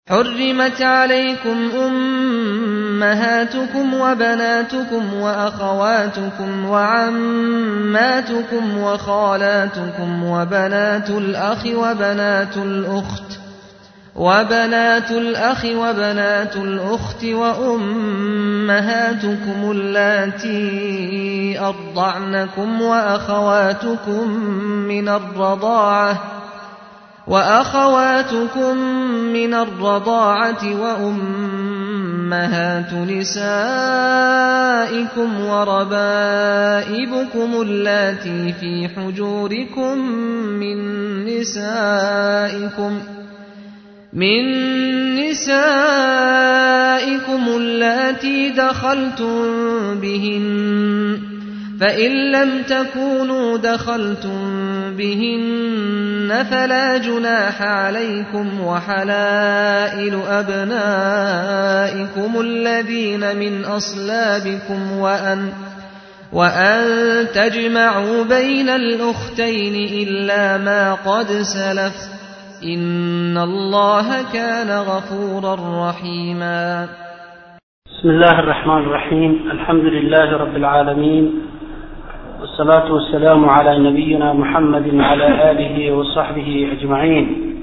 حرمت عليكم أمهاتكم وبناتكم وأخواتكم وعماتكم وخالاتكم وبنات الأخ وبنات الأخت وبنات الأخ وبنات الأخت وأمهاتكم اللاتي أرضعنكم وأخواتكم من الرضاعة وأخواتكم من الرضاعة وأمهات نسائكم وربائبكم اللاتي في حجوركم من نسائكم من نسائكم اللاتي دخلتم بهن فإن لم تكونوا دخلتم بهن فلا جناح عليكم وحلائل أبنائكم الذين من أصلابكم وأن وأن تجمعوا بين الأختين إلا ما قد سلف إن الله كان غفورا رحيما بسم الله الرحمن الرحيم الحمد لله رب العالمين والصلاة والسلام على نبينا محمد وعلى آله وصحبه أجمعين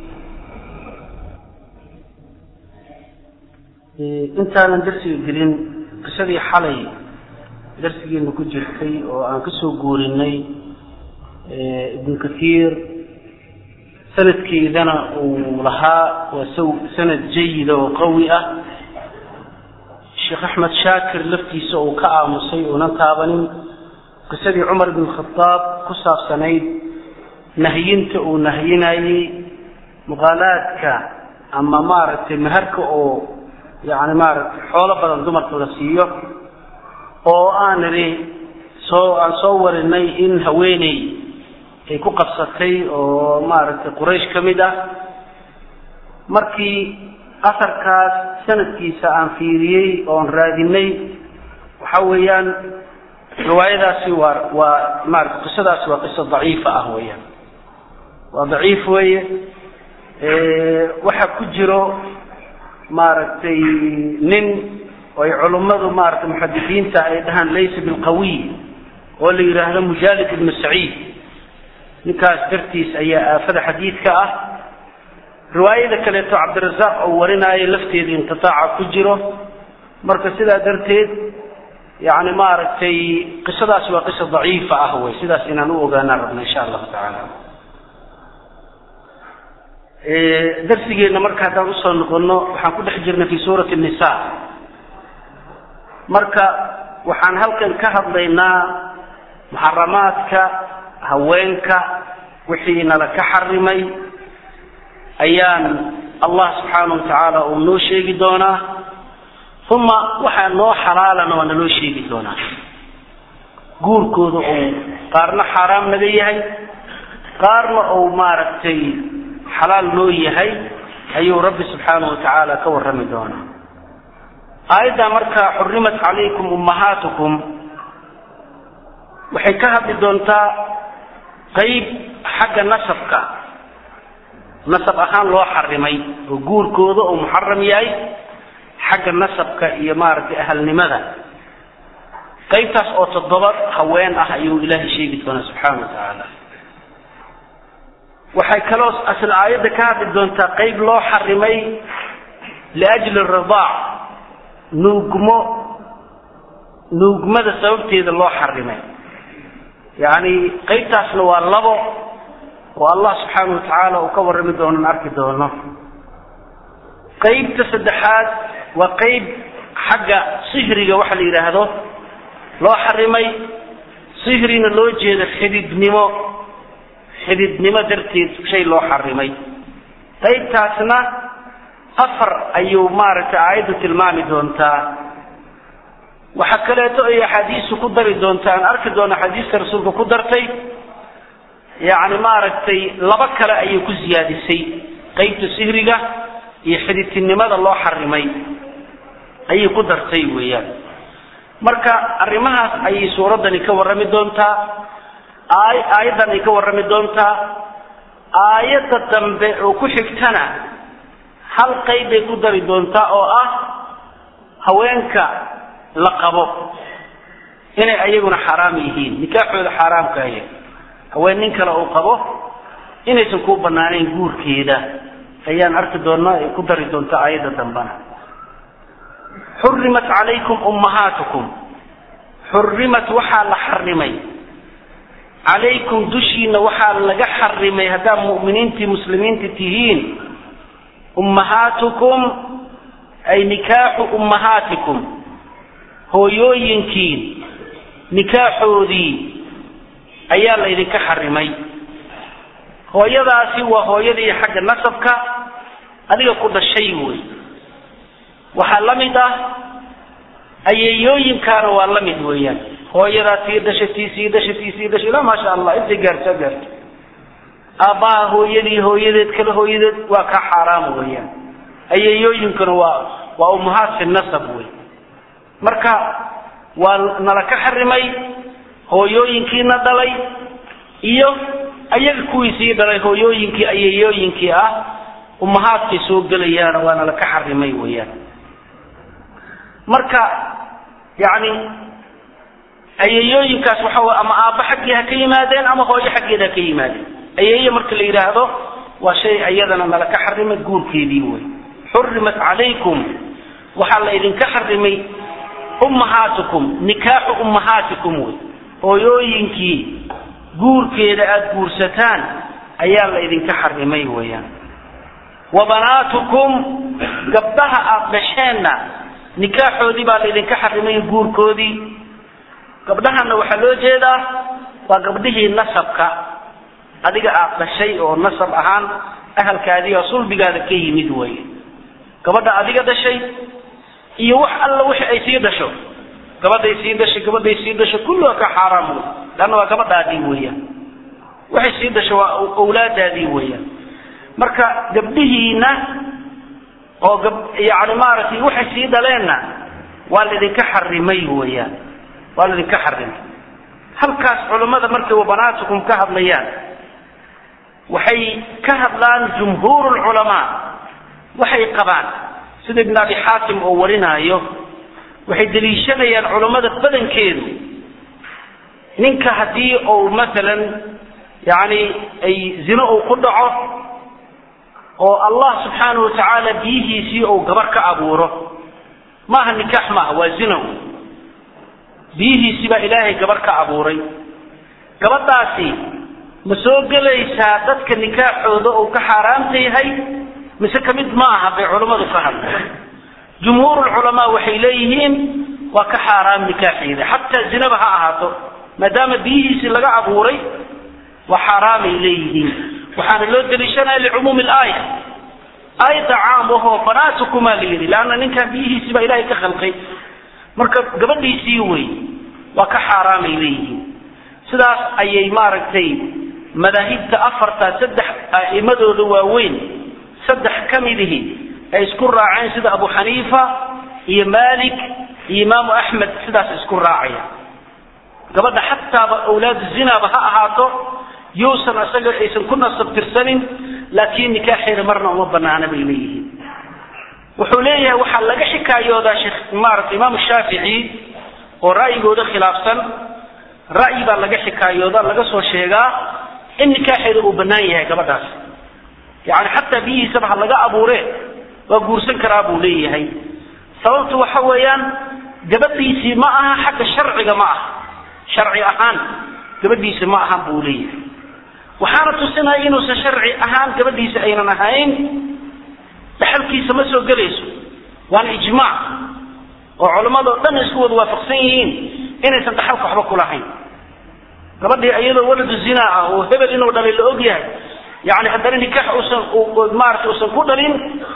intaanan darsiga gelin qisadii xalay darsigeena ku jirtay oo aan kasoo guurinay ibnu kathiir sanadkeedana uu lahaa waa sanad jayida oo qawi ah sheekh axmed shaakir laftiisa uu ka aamusay uunan taabanin qisadii cumar ibn khadaab ku saabsanayd nahyinta uu nahyinayey muqaalaadka ama maaragtay maharka oo yani maaragtay xoolo badan dumarka la siiyo oo aan idhi soo aan soo warinay in haweeney ay ku qabsatay oo maaragtay quraysh ka mid ah markii asarkaas sanadkiisa aan fiiriyey oon raadinay waxa weeyaan riwaayadaasi waa waa maarata qisadaasi waa qiso daciifa ah weeyaan waa daciif weeye waxaa ku jiro maaragtay nin ay culummadu maaragtay muxadisiinta ay dhahaan laysa bilqawiy oo la yidhaahdo mujaalid ibnu saciid ninkaas dartiis ayaa aafada xadiidka ah riwaayada kaleeto cabdirasaaq oo warinaayo lafteeda inqitaaca ku jiro marka sidaa darteed yani maaragtay qisadaasi waa qisa daciifa ah wey sidaas inaan u ogaanaan rabna insha allahu tacaala darsigeenna marka haddaan usoo noqono waxaan ku dhex jirnay fi suurati nisa marka waxaan halkan ka hadlaynaa muxaramaadka haweenka wixii nala ka xarimay ayaan allah subxaana wa tacaala uu noo sheegi doonaa uma waxaa noo xalaalana waa naloo sheegi doonaa guurkooda uu qaarna xaaraam naga yahay qaarna uu maaragtay xalaal noo yahay ayuu rabbi subxaana wa tacaala ka warrami doonaa aayaddaa markaa xurimat calaykum ummahaatukum waxay ka hadli doontaa qeyb xagga nasabka nasab ahaan loo xarimay oo guurkooda uu muxaram yahay xagga nasabka iyo maaragtay ahalnimada qaybtaas oo toddoba haween ah ayuu ilaahay sheegi doonaa subxaana wa tacaala waxay kaloo asla aayadda ka hadli doontaa qayb loo xarimay liajli ridaac nuugmo nuugmada sababteeda loo xarimay yacni qaybtaasna waa labo oo allah subxaana wa tacaala uu ka warrami doonon arki doono qaybta saddexaad waa qayb xagga sihriga waxa la yidhaahdo loo xarimay sihrina loo jeedo xididnimo xididnimo darteed shay loo xarimay qaybtaasna afar ayuu maaragtay aayaddu tilmaami doontaa waxaa kaleeto ay axaadiisu ku dari doontaa aan arki doono axaadiista rasuulka ku dartay yacni maaragtay laba kale ayay ku siyaadisay qaybta sihriga iyo xididtinimada loo xarimay ayay ku dartay weeyaan marka arrimahaas ayay suuraddani ka warrami doontaa aay aayaddan ay ka warrami doontaa aayadda dambe oo ku xigtana hal qayb bay ku dari doontaa oo ah haweenka la qabo inay ayaguna xaaraam yihiin nikaaxooda xaaraamkaya haween nin kale uu qabo inaysan kuu banaanayn guurkeeda ayaan arki doonaa ay ku dari doontaa aayadda dambana xurimat calaykum ummahaatukum xurimat waxaa la xarimay calaykum dushiina waxaa laga xarimay haddaad mu'miniintii muslimiinta tihiin ummahaatukum ay nikaaxu ummahaatikum hooyooyinkiin nikaaxoodii ayaa laydinka xarimay hooyadaasi waa hooyadii xagga nasabka adiga ku dhashay wey waxaa la mid ah ayeeyooyinkaana waa la mid weeyaan hooyadaa tii dhashay tii sii dhashay tii sii dhashay ilaa maasha allah intay gaarto gaarto aabbaha hooyadii hooyadeed kale hooyadeed waa ka xaaraam weeyaan ayeeyooyinkuna waa waa ummahaat fi nasab wey marka waa nala ka xarimay hooyooyinkiina dhalay iyo ayaga kuwii sii dhalay hooyooyinkii ayeeyooyinkii ah ummahaadkay soo gelayaana waa nala ka xarimay weeyaan marka yani ayeeyooyinkaas waxa way ama aabba xaggii ha ka yimaadeen ama hooyo xaggeeda ha ka yimaadeen ayeeye marka la yidhaahdo waa shay iyadana nala ka xarimay guurkeedii wey xurimat calaykum waxaa la idinka xarimay ummahaatikum nikaaxu ummahaatikum wey hooyooyinkii guurkeeda aada guursataan ayaa la idinka xarimay weeyaan wa banaatukum gabdhaha aada dhasheenna nikaaxoodii baa la idinka xarimay guurkoodii gabdhahana waxaa loo jeedaa waa gabdhihii nasabka adiga aada dhashay oo nasab ahaan ahalkaadii oo sulbigaada ka yimid wey gabadha adiga dhashay iyo wax alla wixii ay sii dhasho gabadhay sii dhashay gabadhay sii dhasho kulluha ka xaaraam wey leanna waa gabadhaadii weeyaan waxay sii dhasho waa awlaadaadii weeyaan marka gabdhihiina oo gab yani maaragtay waxay sii dhaleenna waa laidinka xarimay weeyaan waa laidinka xarimay halkaas culammada markay wabanaatukum ka hadlayaan waxay ka hadlaan jumhuur lculamaa waxay qabaan sida ibn abi xaatim oo warinaayo waxay daliishanayaan culammada badankeedu ninka haddii uu masalan yani ay zino uu ku dhaco oo allah subxaanahu watacaala biyihiisii uu gabar ka abuuro maaha nikaax maaha waa zino biyihiisii baa ilaahay gabar ka abuuray gabadhaasi ma soo gelaysaa dadka nikaaxooda uu ka xaaraamta yahay mise kamid ma aha bay culammadu ka hadla jumhuur lculamaa waxay leeyihiin waa ka xaaraam nikaaxeeda xataa zinaba ha ahaato maadaama biyihiisii laga abuuray waa xaaraamay leeyihiin waxaana loo daliishanaya licumuumi laaya aayadda caam ahoo banaatukumaa la yidhi leanna ninkan biyihiisii baa ilaahay ka khalqay marka gabadhiisii wey waa ka xaaraamay leeyihiin sidaas ayay maaragtay madaahibta afarta saddex a'imadooda waaweyn saddex ka midihi ay isku raaceen sida abu xaniifa iyo malik iyo imaamu axmed sidaas isku raacaya gabadha xataaba awlaadu zinaaba ha ahaato yuusan isaga aysan ku nasab tirsanin laakiin nikaaxeeda marna uma banaana bay leeyihiin wuxuu leeyahay waxaa laga xikaayoodaa sheekh maarata imaamu shaafici oo ra'yigooda khilaafsan ra'yi baa laga xikaayooda laga soo sheegaa in nikaaxeeda uu bannaan yahay gabadhaas yani xataa biyihiisaba ha laga abuure waa guursan karaa buu leeyahay sababtu waxa weeyaan gabadhiisii ma aha xagga sharciga ma aha sharci ahaan gabadhiisi ma ahan buu leeyahay waxaana tusinaya inuusan sharci ahaan gabadhiisi aynan ahayn dhaxalkiisa ma soo gelayso waana ijmaac oo culammadoo dhan isku wada waafaqsan yihiin inaysan dhaxalka waxba kulahayn gabadhii iyadoo waladu zinaa ah oo hebel inuu dhalay la og yahay yani haddana nikaax usan maarata usan ku dhalin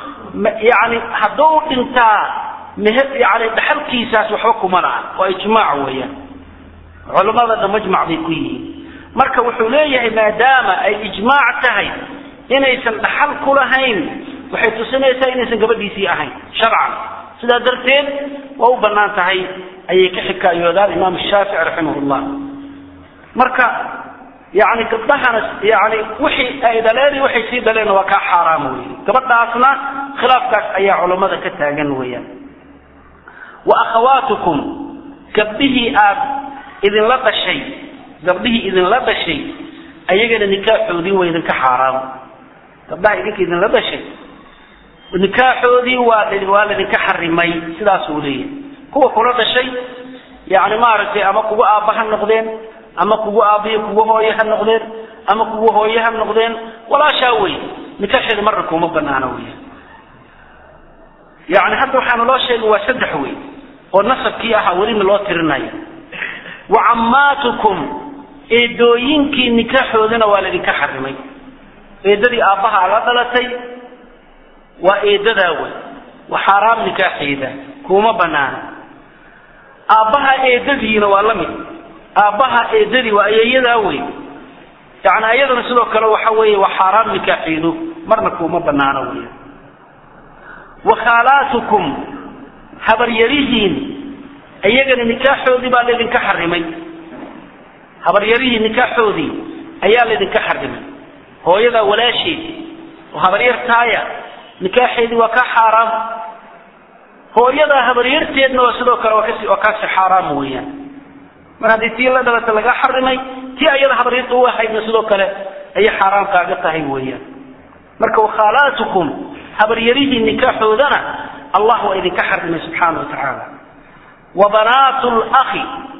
yani hadduu dhintaa mh yani dhaxalkiisaas waxba kuma laha waa ijmaac weeyaan culamada dhan majmac bay ku yihiin marka wuxuu leeyahay maadaama ay ijmaac tahay inaysan dhaxal ku lahayn waxay tusinaysaa inaysan gabadhiisii ahayn sharcan sidaa darteed waa u bannaan tahay ayay ka xikaayoodaan imaam shaafici raximah llah marka yani gabdhahana yani wixii ay dhaleen waxay sii dhaleen waa kaa xaaraam wey gabadhaasna khilaafkaas ayaa culammada ka taagan weeyaan wa akhawaatukum gabdhihii aad idinla dhashay gabdhihii idinla dhashay ayagana nikaaxoodii waa idinka xaaraam gabdhaha idinka idinla dhashay nikaaxoodii waa waa laydinka xarimay sidaasuu leeyahay kuwa kula dhashay yani maaragtay ama kugu aabba ha noqdeen ama kugu aabbiyo kugu hooye ha noqdeen ama kugu hooye ha noqdeen walaashaa wey nikaaxeeda marna kuma banaana wey yani hadda waxaana loo sheegay waa saddex wey oo nasabkii ahaa welina loo tirinayo wa cammaatukum eedooyinkii nikaaxoodana waa laydinka xarimay eedadii aabbahaa la dhalatay waa eedadaa wey waa xaaraam nikaaxeeda kuma banaana aabbaha eedadiina waa la mid aabbaha eedadii waa ayeeyadaa wey yani ayadana sidoo kale waxa weeye waa xaaraam nikaaxeedu marna kuma banaano wey wa khaalaatukum habaryarihiin iyagana nikaaxoodii baa laydinka xarimay habaryarihii nikaaxoodii ayaa laydinka xarimay hooyadaa walaasheed oo habaryartaaya nikaaxeedii waa ka xaaraam hooyadaa habaryarteedna waa sidoo kale waa kasi waa kaasi xaaraam weeyaan mar haddii tii la dhalata laga xarimay tii ayada habaryarta u ahaydna sidoo kale ayay xaaraam kaaga tahay weeyaan marka wakhaalaatukum habaryarihii nikaaxoodana allah waa idinka xarimay subxaana wa tacaala wa banaatu lakhi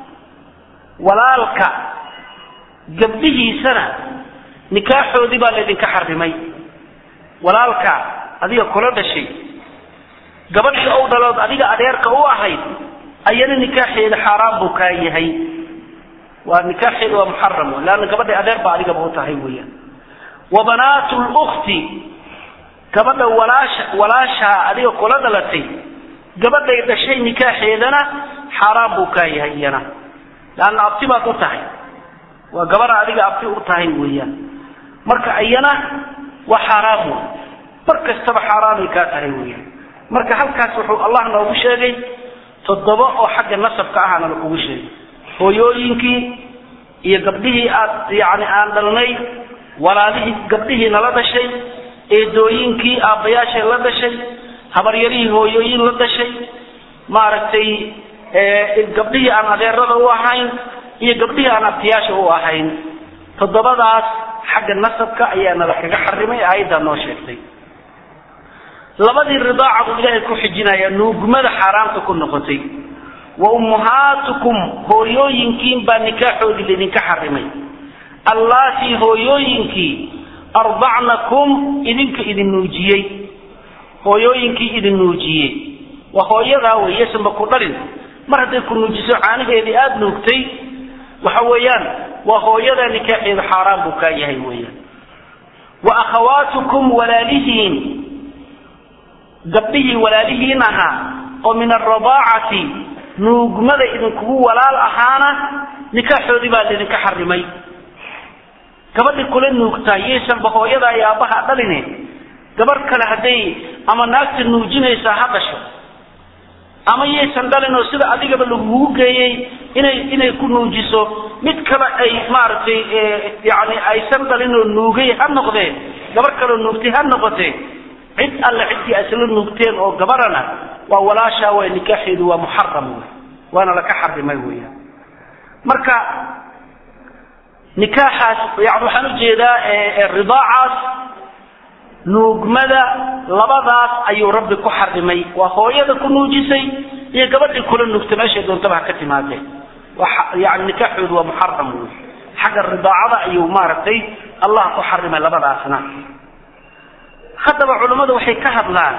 walaalka gabdhihiisana nikaaxoodii baa laydinka xarimay walaalka adiga kula dhashay gabadhii ou dhalood adiga adeerka u ahayd ayana nikaaxeeda xaaraan buu kaa yahay waa nikaaxeeda waa muxaram wey leanna gabadhay adeer baa adigaba u tahay weeyaan wa banaatu lukti gabadha walaasha walaashaa adiga kula dhalatay gabadhay dhashay nikaaxeedana xaaraan buu kaa yahay iyana leanna abti baad u tahay waa gabadha adiga abti u tahay weeyaan marka iyana waa xaaraam wey mar kastaba xaaraanay kaa tahay weeyaan marka halkaas wuxuu allah noogu sheegay toddoba oo xagga nasabka ahana lakugu sheegay hooyooyinkii iyo gabdhihii aad yani aan dhalnay walaalihii gabdhihii nala dhashay eedooyinkii aabbayaashay la dhashay habaryarihii hooyooyin la dhashay maaragtay gabdhihii aan adeerada u ahayn iyo gabdhihii aan abtiyaasha u ahayn toddobadaas xagga nasabka ayaa nala kaga xarimay aayaddaa noo sheegtay labadii ridaaca buu ilaahay ku xijinaya nuugmada xaaraamta ku noqotay wa ummahaatukum hooyooyinkiin baa nikaaxoodii laydinka xarimay allaatii hooyooyinkii ardacnakum idinka idin nuujiyey hooyooyinkii idin nuujiyey waa hooyadaa wey yasanba ku dhalin mar hadday ku nuujiso caanaheedii aada nuugtay waxa weeyaan waa hooyadaa nikaaxeeda xaaraan buu kaa yahay weeyaan wa akhawaatukum walaalihiin gabdhihii walaalihiin ahaa oo min alradaacati nuugmada idinkugu walaal ahaana nikaaxoodii baa laydinka xarimay gabadhi kula nuugtaa yaysanba hooyadaa iyo aabbaha dhaline gabarh kale hadday ama naagta nuujinaysaa ha dhasho ama yaysan dhalin oo sida adigaba lagugu geeyey inay inay ku nuujiso mid kale ay maaragtay yani aysan dhalin oo nuugay ha noqdee gabarh kaleoo nuugtay ha noqotee cid alle ciddii asla nuugteen oo gabarana waa walaashaa way nikaaxeedu waa muxaram wey waana laka xarimay weeyaan marka nikaaxaas yani waxaan ujeedaa ridaacaas nuugmada labadaas ayuu rabbi ku xarimay waa hooyada ku nuujisay iyo gabadhii kula nuugta meeshay doontaba ha ka timaadee yani nikaaxoodu waa muxaram wey xagga ridaacada ayuu maaragtay allah ku xarimay labadaasna haddaba culammadu waxay ka hadlaan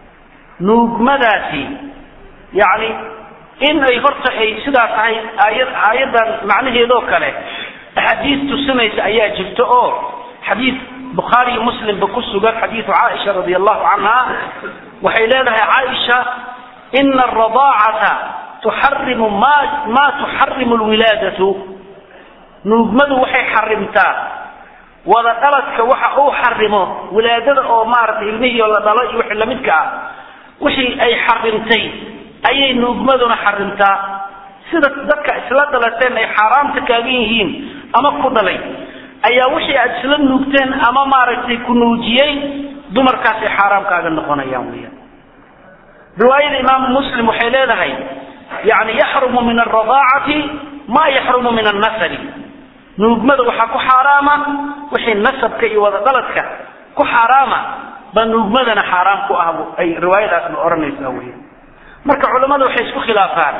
nuugmadaasi yani in ay horta ay sidaa tahay aaya aayaddan macnaheedoo kale axaadiis tusinaysa ayaa jirta oo xadiid bukhaari iyo muslimba ku sugan xadiidu caaisha radi allahu canha waxay leedahay caaisha ina aradaacata tuxarimu ma ma tuxarimu lwilaadatu nuugmadu waxay xarimtaa wada dhaladka waxa uu xarimo wilaadada oo maaragtay ilmihii oo la dhalo iyo wixii lamidka ah wixii ay xarimtay ayay nuugmaduna xarimtaa sida dadka isla dhalateen ay xaaraamta kaagan yihiin ama ku dhalay ayaa wixii aad isla nuugteen ama maaragtay ku nuujiyey dumarkaasay xaaraam kaaga noqonayaan weyaan riwaayada imaamu muslim waxay leedahay yani yaxrumu min alradaacati ma yaxrumu min annasabi nuugmada waxaa ku xaaraama wixii nasabka iyo wadadaladka ku xaaraama baa nuugmadana xaaraam ku ah ay riwaayadaasna odhanaysaa weya marka culammada waxay isku khilaafaan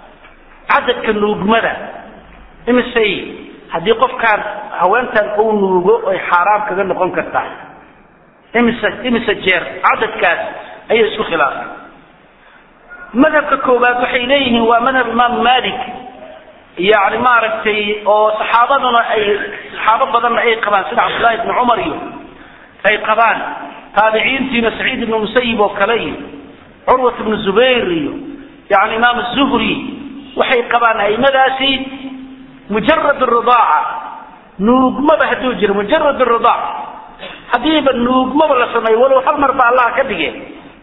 cadadka nuugmada imisay haddii qofkaan haweentan uu nuugo ay xaaraam kaga noqon kartaa imise imise jeer cadadkaas ayay isku khilaafaan madhabka koowaad waxay leeyihiin waa madhab imaam malik yani maaragtay oo saxaabaduna ay saxaabo badanna ay qabaan sida cabdullahi ibni cumar iyo ay qabaan taabiciintiina saciid ibnu musayib oo kale iyo curwat ibnu zubayr iyo yani imaam zuhri waxay qabaan aimadaasi mujarad ridaaca nuugmaba hadduu jiro mujarad ridaac haddiiba nuugmaba la sameeyo walow hal mar ba allah ka dhige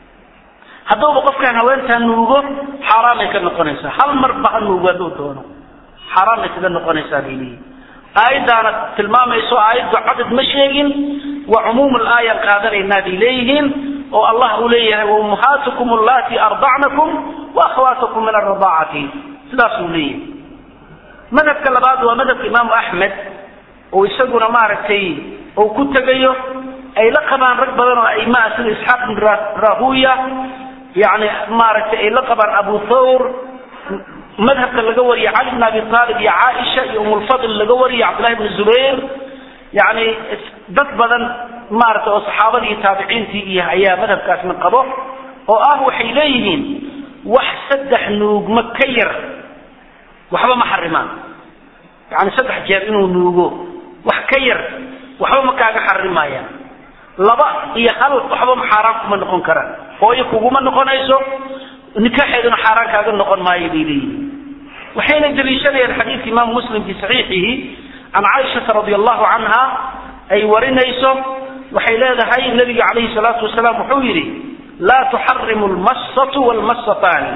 hadduuba qofkaan haweentaa nuugo xaaraamay ka noqonaysaa hal marba ha nuugo hadduu doono xaaraamay kaga noqonaysaa bay leeyihin aayaddaana tilmaamayso aayaddu cadad ma sheegin wa cumuum laayaan qaadanaynaa bay leeyihiin oo allah uu leeyahay waummahaatukum allati ardacnakum wa akhwaatukum min aradaacati sidaasuu leeyahay madhabka labaad waa madhabka imaamu axmed oo isaguna maaragtay uu ku tegayo ay la qabaan rag badan oo aimaa sida isxaaq bin rahuya yani maaragtay ay la qabaan abu thawr madhabka laga wariye cali bn abi aalib iyo caaisha iyo umulfadl laga wariye cabdullahi bn zubayr yani dad badan maaragtay oo saxaabadii taabiciintii iyo ayaa madhabkaasna qabo oo ah waxay leeyihiin wax saddex nuugmo ka yar waxba ma xarimaan yani saddex jeer inuu nuugo wax ka yar waxba ma kaaga xarimayaan laba iyo hal waxba ma xaaraan kuma noqon karaan hooyo kuguma noqonayso nikaaxeeduna xaaraan kaaga noqon maayo bay leeyihiin waxayna daliishanayaan xadiidka imaamu muslim fi saxiixihi can caaishata radi allahu canha ay warinayso waxay leedahay nabiga calayhi salaatu wasalaam wuxuu yidhi laa tuxarimu lmassatu wlmassataani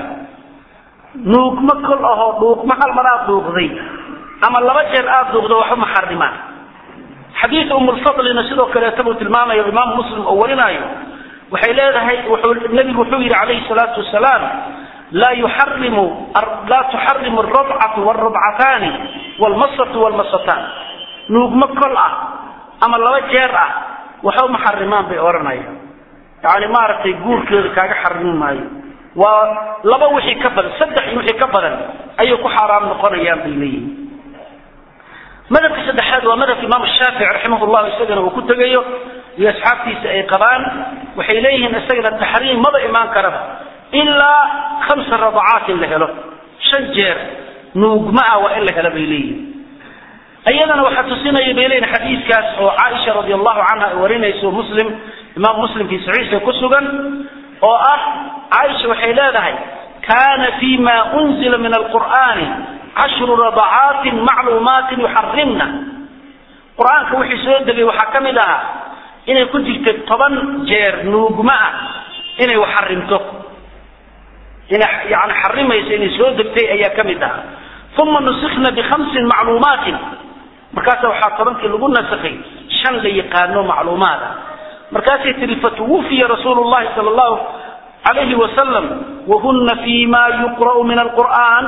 nuugma kol ahoo dhuuqma hal mar aad dhuuqday ama laba jeer aad dhuuqdo waxba ma xarimaan xadiid umulfadlina sidoo kaleeta buu tilmaamayo imaamu muslim oo warinaayo waxay leedahay nabigu wuxuu yidhi calayhi salaatu wasalaam laa yuxarimu laa tuxarimu alrabcatu waalrabcataani waalmasatu waalmasataan nuugmo kol ah ama laba jeer ah waxba ma xarimaan bay odhanayaan yani maaragtay guurkeeda kaaga xarimi maayo waa laba wixii ka badan saddex wixii ka badan ayay ku xaaraam noqonayaan bay leeyihin madhabka saddexaad waa madhabka imaam shaafici raximah llahu isagana uu ku tegayo iyo asxaabtiisa ay qabaan waxay leeyihiin isagana taxriim maba imaan karaba ilaa khamsa radacaat in la helo shan jeer nuugma ah waa in la helo bay leeyihin iyadana waxaa tusinaya bay leeyihin xadiiskaas oo caaisha radi allahu canha ay warinayso muslim imaam muslim fi saxiixa ku sugan oo ah caaisha waxay leedahay kana fi ma unzila min alqur'ani cashru radacaatin macluumaatin yuxarimna qur-aanka wixii soo degay waxaa ka mid ahaa inay ku jirta toban jeer nuugma ah inay wax xarimto inay yani xarimayso inay soo degtay ayaa ka mid ahaa uma nusikna bikhamsin macluumaatin markaasa waxaa tobankii lagu nasakhay shan la yaqaano macluumaad ah markaasay tihi fatuwufiya rasuulu llahi sala allahu alayhi wasalam wahuna fi ma yuqra'u min alqur'an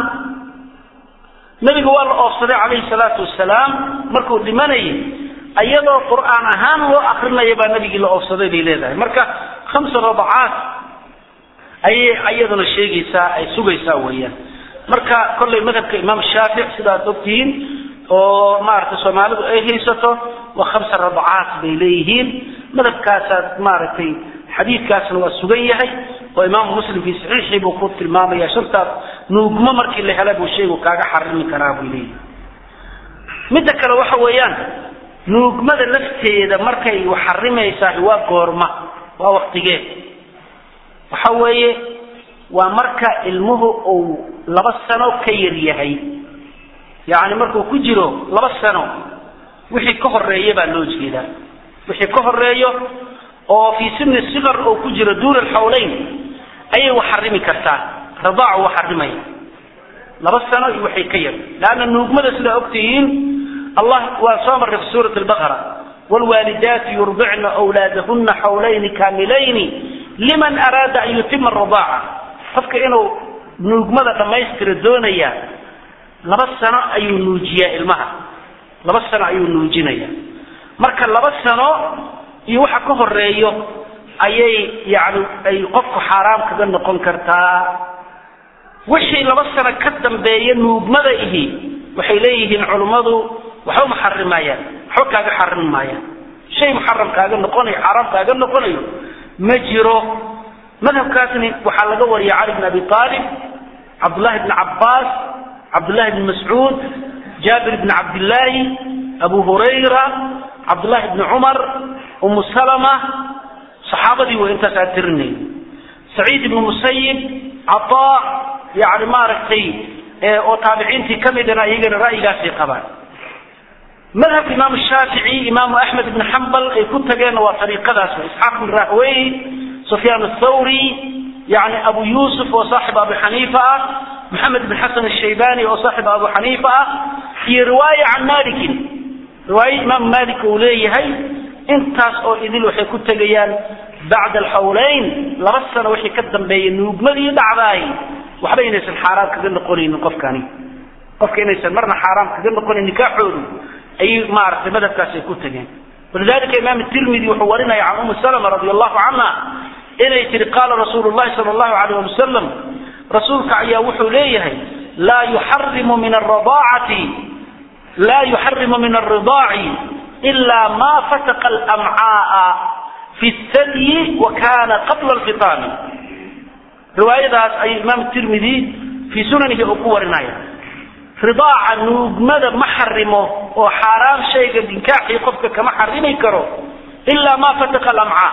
nabiga waa la oofsaday calayhi salaatu wasalaam markuu dhimanayay iyadoo qur'aan ahaan loo akrinaya baa nabigii la oofsaday bay leedahay marka khamsa radacaat ayay iyaduna sheegaysaa ay sugaysaa weeyaan marka kollay madhabka imaam shaafic sidaad ogtihiin oo maaragtay soomaalidu ay haysato waa khamsa radacaat bay leeyihiin madhabkaasaad maaragtay xadiidkaasna waa sugan yahay oo imaamu muslim fi saxiixii buu ku tilmaamaya shantaas nuugmo markii la hela buu shaygu kaaga xarimi karaa buu leeyahay midda kale waxa weeyaan nuugmada lafteeda markay wax xarimaysaa waa goorma waa waktigee waxa weeye waa marka ilmuhu uu laba sano ka yar yahay yacni markuu ku jiro laba sano wixii ka horeeya baa loo jeedaa wixii ka horeeyo oo fii sini sikar oo ku jiro duuna alxawleyn ayay wax xarimi kartaa radaacu wax xarimaya laba sano iyo waxay ka yar leanna nuugmada sidaa ogtihiin allah waa soo marray fi suurati albaqara wlwaalidaatu yurdicna wlaadahuna xawlayni kaamilayni liman araada an yutima aradaaca qofka inuu nuugmada dhammaystira doonaya laba sano ayuu nuujiyaa ilmaha laba sano ayuu nuujinaya marka laba sano iyo waxa ka horeeyo ayay yani ay qofku xaaraam kaga noqon kartaa wixii laba sano ka dambeeya nuugmada ihi waxay leeyihiin culummadu waxba maxarimayaan waxba kaaga xarim maayaan shay muxaram kaaga noqonayo xaaraam kaaga noqonayo ma jiro madhabkaasni waxaa laga wariya cali bn abi aalib cabdullahi bn cabbaas cabdullahi bn mascuud jaabir bn cabdillaahi abu hurayra cabdullahi bni cumar umu salama saxaabadii way intaas aad tirinay saciid ibnu musayib cataa yani maaragtay oo taabiciintii ka midana iyagana ra'yigaasay qabaan madhabka imaamu shaafici imaamu axmed ibn xambal ay ku tageenna waa ariiqadaas isxaaq bn rahwey sufyaan athawri yani abu yusuf oo saaxib abu xaniifa ah maxamed bn xasan ashaybani oo saaxib abu xaniifa ah iyo riwaaya can malikin riwaaye imaam malik uu leeyahay intaas oo idil waxay ku tegayaan bacda alxawlayn laba sano wixii ka dambeeya nuugmadii dhacdaay waxba inaysan xaaraam kaga noqonaynin qofkani qofka inaysan marna xaaraam kaga noqonayn nikaaxoodu ayay maaragtay madhabkaas ay ku tageen walidalika imaam tirmidi wuxuu warinaya can umi salama radi allahu canha inay tihi qaala rasuulu llahi sala allahu alayh ali wasalam rasuulka ayaa wuxuu leeyahay laa yuxarimu min aradaacati laa yuxarimu min alridaaci ila ma fataqa alamcaaa fi thadyi wa kana qabla alfitaami riwaayadaas ayuu imaam tirmidi fii sunanihi uu ku warinaya ridaaca nuugmada ma xarimo oo xaaraam shayga ninkaaxii qofka kama xarimi karo ilaa ma fataqa alamcaa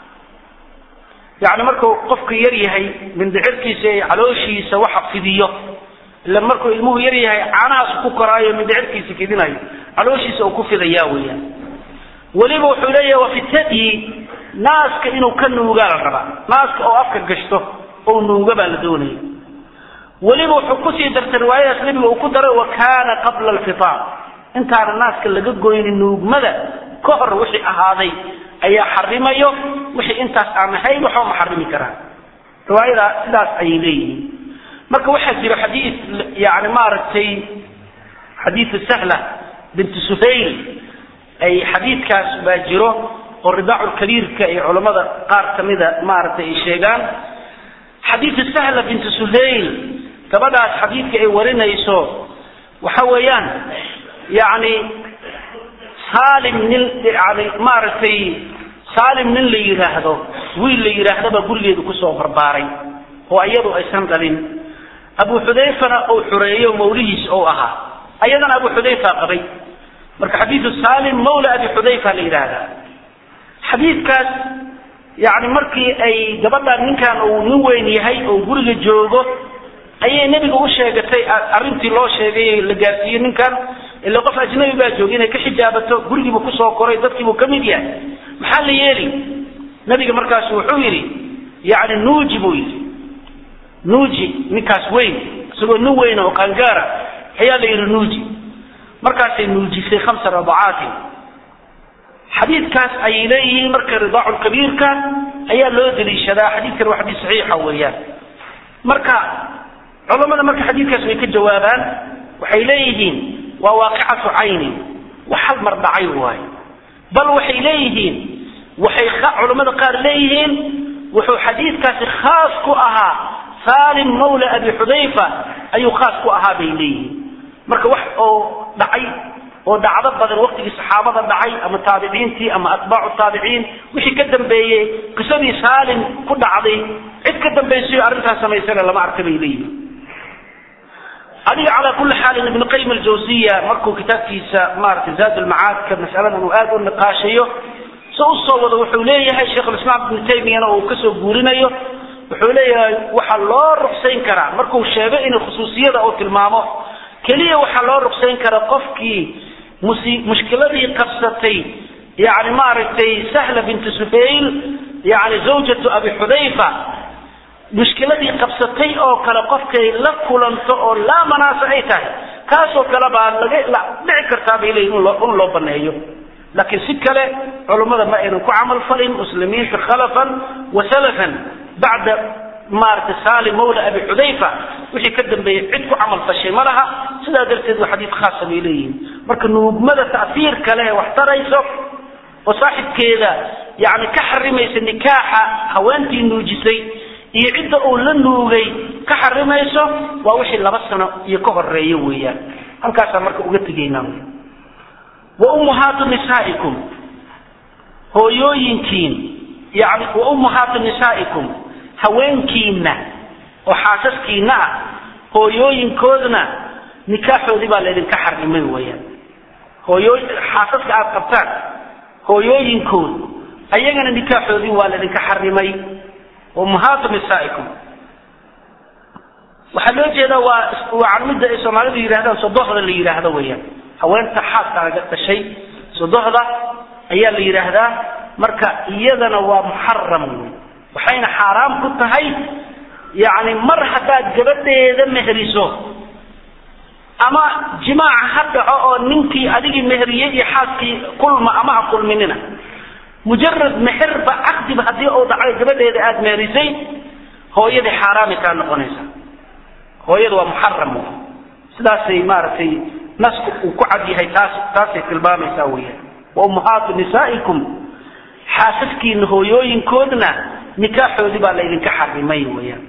yani markuu qofka yar yahay mindicirkiisa ee calooshiisa waxa fidiyo ila markuu ilmuhu yar yahay caanahaas ku koraayo mindicirkiisa fidinayo calooshiisa uu ku fidaya weyaan weliba wuxuu leeyahay waa fitadyi naaska inuu ka nuugaa la rabaa naaska oo afka gashto oo nuuga baa la doonaya weliba wuxuu kusii dartay riwaayadaas nebiga uu ku daray wa kaana qabla alfitaam intaana naaska laga goynin nuugmada ka hor wixii ahaaday ayaa xarimayo wixii intaas aan ahayn waxba ma xarimi karaan riwaayadaa sidaas ayay leeyihiin marka waxaa jira xadiid yani maaragtay xadiidu sahla binti suhayl ay xadiidkaas baa jiro oo ridaacu kabiirka ay culammada qaar kamida maaragtay ay sheegaan xadiidu sahla binti suhayl gabadhaas xadiidka ay warinayso waxa weeyaan yani saalim nin yani maaragtay saalim nin la yidhaahdo wiil la yidhaahdaba gurigeedu kusoo barbaaray oo iyadu aysan dhalin abu xudayfana uu xureeyo mawlihiis ou ahaa ayadana abu xudayfa qabay marka xadiidu saalim mawla abi xudayfa la yidhaahdaa xadiidkaas yani markii ay gabadhan ninkan uu nin weyn yahay oo guriga joogo ayay nebiga u sheegatay arrintii loo sheegay la gaarsiiyey ninkan ila qof ajnabi baa jooga inay ka xijaabato gurigiibu kusoo koray dadkiibuu ka mid yahay maxaa la yeeli nabiga markaasu wuxuu yidhi yani nuuji buu yidhi nuuji ninkaas weyn isagoo nin weyn oo qaangaara ayaa la yidhi nuuji markaasay nuujisay khamsa radacaatin xadiidkaas ayay leeyihiin marka ridaacu kabiirka ayaa loo daliishadaa xadiidkan waa xadiis saxiixa weeyaan marka culamada marka xadiidkaas way ka jawaabaan waxay leeyihiin waa waaqicatu caynin wax hal mar dhacay waayo bal waxay leeyihiin waxay culamada qaar leeyihiin wuxuu xadiidkaasi khaas ku ahaa salim mawla abi xudayfa ayuu khaas ku ahaa bay leeyihiin marka wax oo dhacay oo dhacdo badan waqtigii saxaabada dhacay ama taabiciintii ama atbaacu taabiciin wixii ka dambeeyey qisadii saalim ku dhacday cid ka dambaysayo arrintaas samaysana lama arka bay leeyihiin adiga calaa kulli xaalin ibnu qayim aljawsiya markuu kitaabkiisa maaragtay zaad ulmacaadka masaladan uu aada u niqaashayo se usoo wado wuxuu leeyahay sheikhulislaam ibnu taymiyana uu kasoo guurinayo wuxuu leeyahay waxaa loo ruqsayn karaa markuu sheego inuu khusuusiyada uu tilmaamo keliya waxaa loo ruqsayn karaa qofkii musi mushkiladii qabsatay yani maaragtay sahla binti suhayl yani zawjatu abi xudayfa mushkiladii qabsatay oo kale qofkay la kulanto oo laa manaasa ay tahay kaasoo kale baa laga dhici kartaa bay leeyihin in loo baneeyo laakiin si kale culummada ma aynan ku camal falin muslimiinta khalafan wa salafan bacda maaragtay salim mawla abi xudayfa wixii ka dambeeyey cid ku camal fashay ma laha sidaa darteed waa xadiid khaasa bay leeyihiin marka nuugmada ta'fiir kale ee wax tarayso oo saaxibkeeda yani ka xarimaysa nikaaxa haweentii nuujisay iyo cidda uu la nuugay ka xarimayso waa wixii laba sano iyo ka horeeya weeyaan halkaasaa marka uga tegaynaa wa ummuhaatu nisaa'ikum hooyooyinkiin yani wa ummuhaatu nisaa'ikum haweenkiina oo xaasaskiina ah hooyooyinkoodna nikaaxoodii baa laydinka xarimay weeyaan hooyoo xaasaska aada qabtaan hooyooyinkood ayagana nikaaxoodii waa laydinka xarimay ummahaatu nisaa'ikum waxaa loo jeedaa waa waa midda ay soomaalidu yidhahdaan sodohda la yidhaahdo weeyaan haweenta xaaskaaga dhashay sodohda ayaa la yidhaahdaa marka iyadana waa muxaram wey waxayna xaaraam ku tahay yacni mar haddaad gabadheeda mehriso ama jimaaca ha dhaco oo ninkii adigii mehriyey iyo xaaskii kulma ama ha kulminina mujarad meherba caqdiba haddii uu dhacay gabadheeda aada meherisay hooyadii xaaraami kaa noqonaysa hooyada waa muxaram sidaasay maaragtay nasku uu ku cad yahay taas taasay tilmaamaysaa weeyaan wa ummahaatu nisaa'ikum xaasaskiina hooyooyinkoodna nikaaxoodii baa laydinka xarimay weeyaan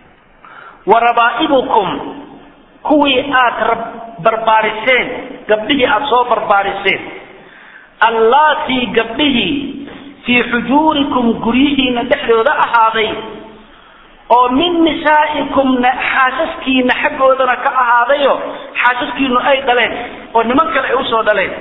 wa rabaa'ibukum kuwii aada barbaariseen gabdhihii aada soo barbaariseen allaatii gabdhihii fii xujuurikum guryihiina dhexdooda ahaaday oo min nisaa'ikum xaasaskiina xaggoodana ka ahaadayo xaasaskiinu ay dhaleen oo niman kale ay usoo dhaleen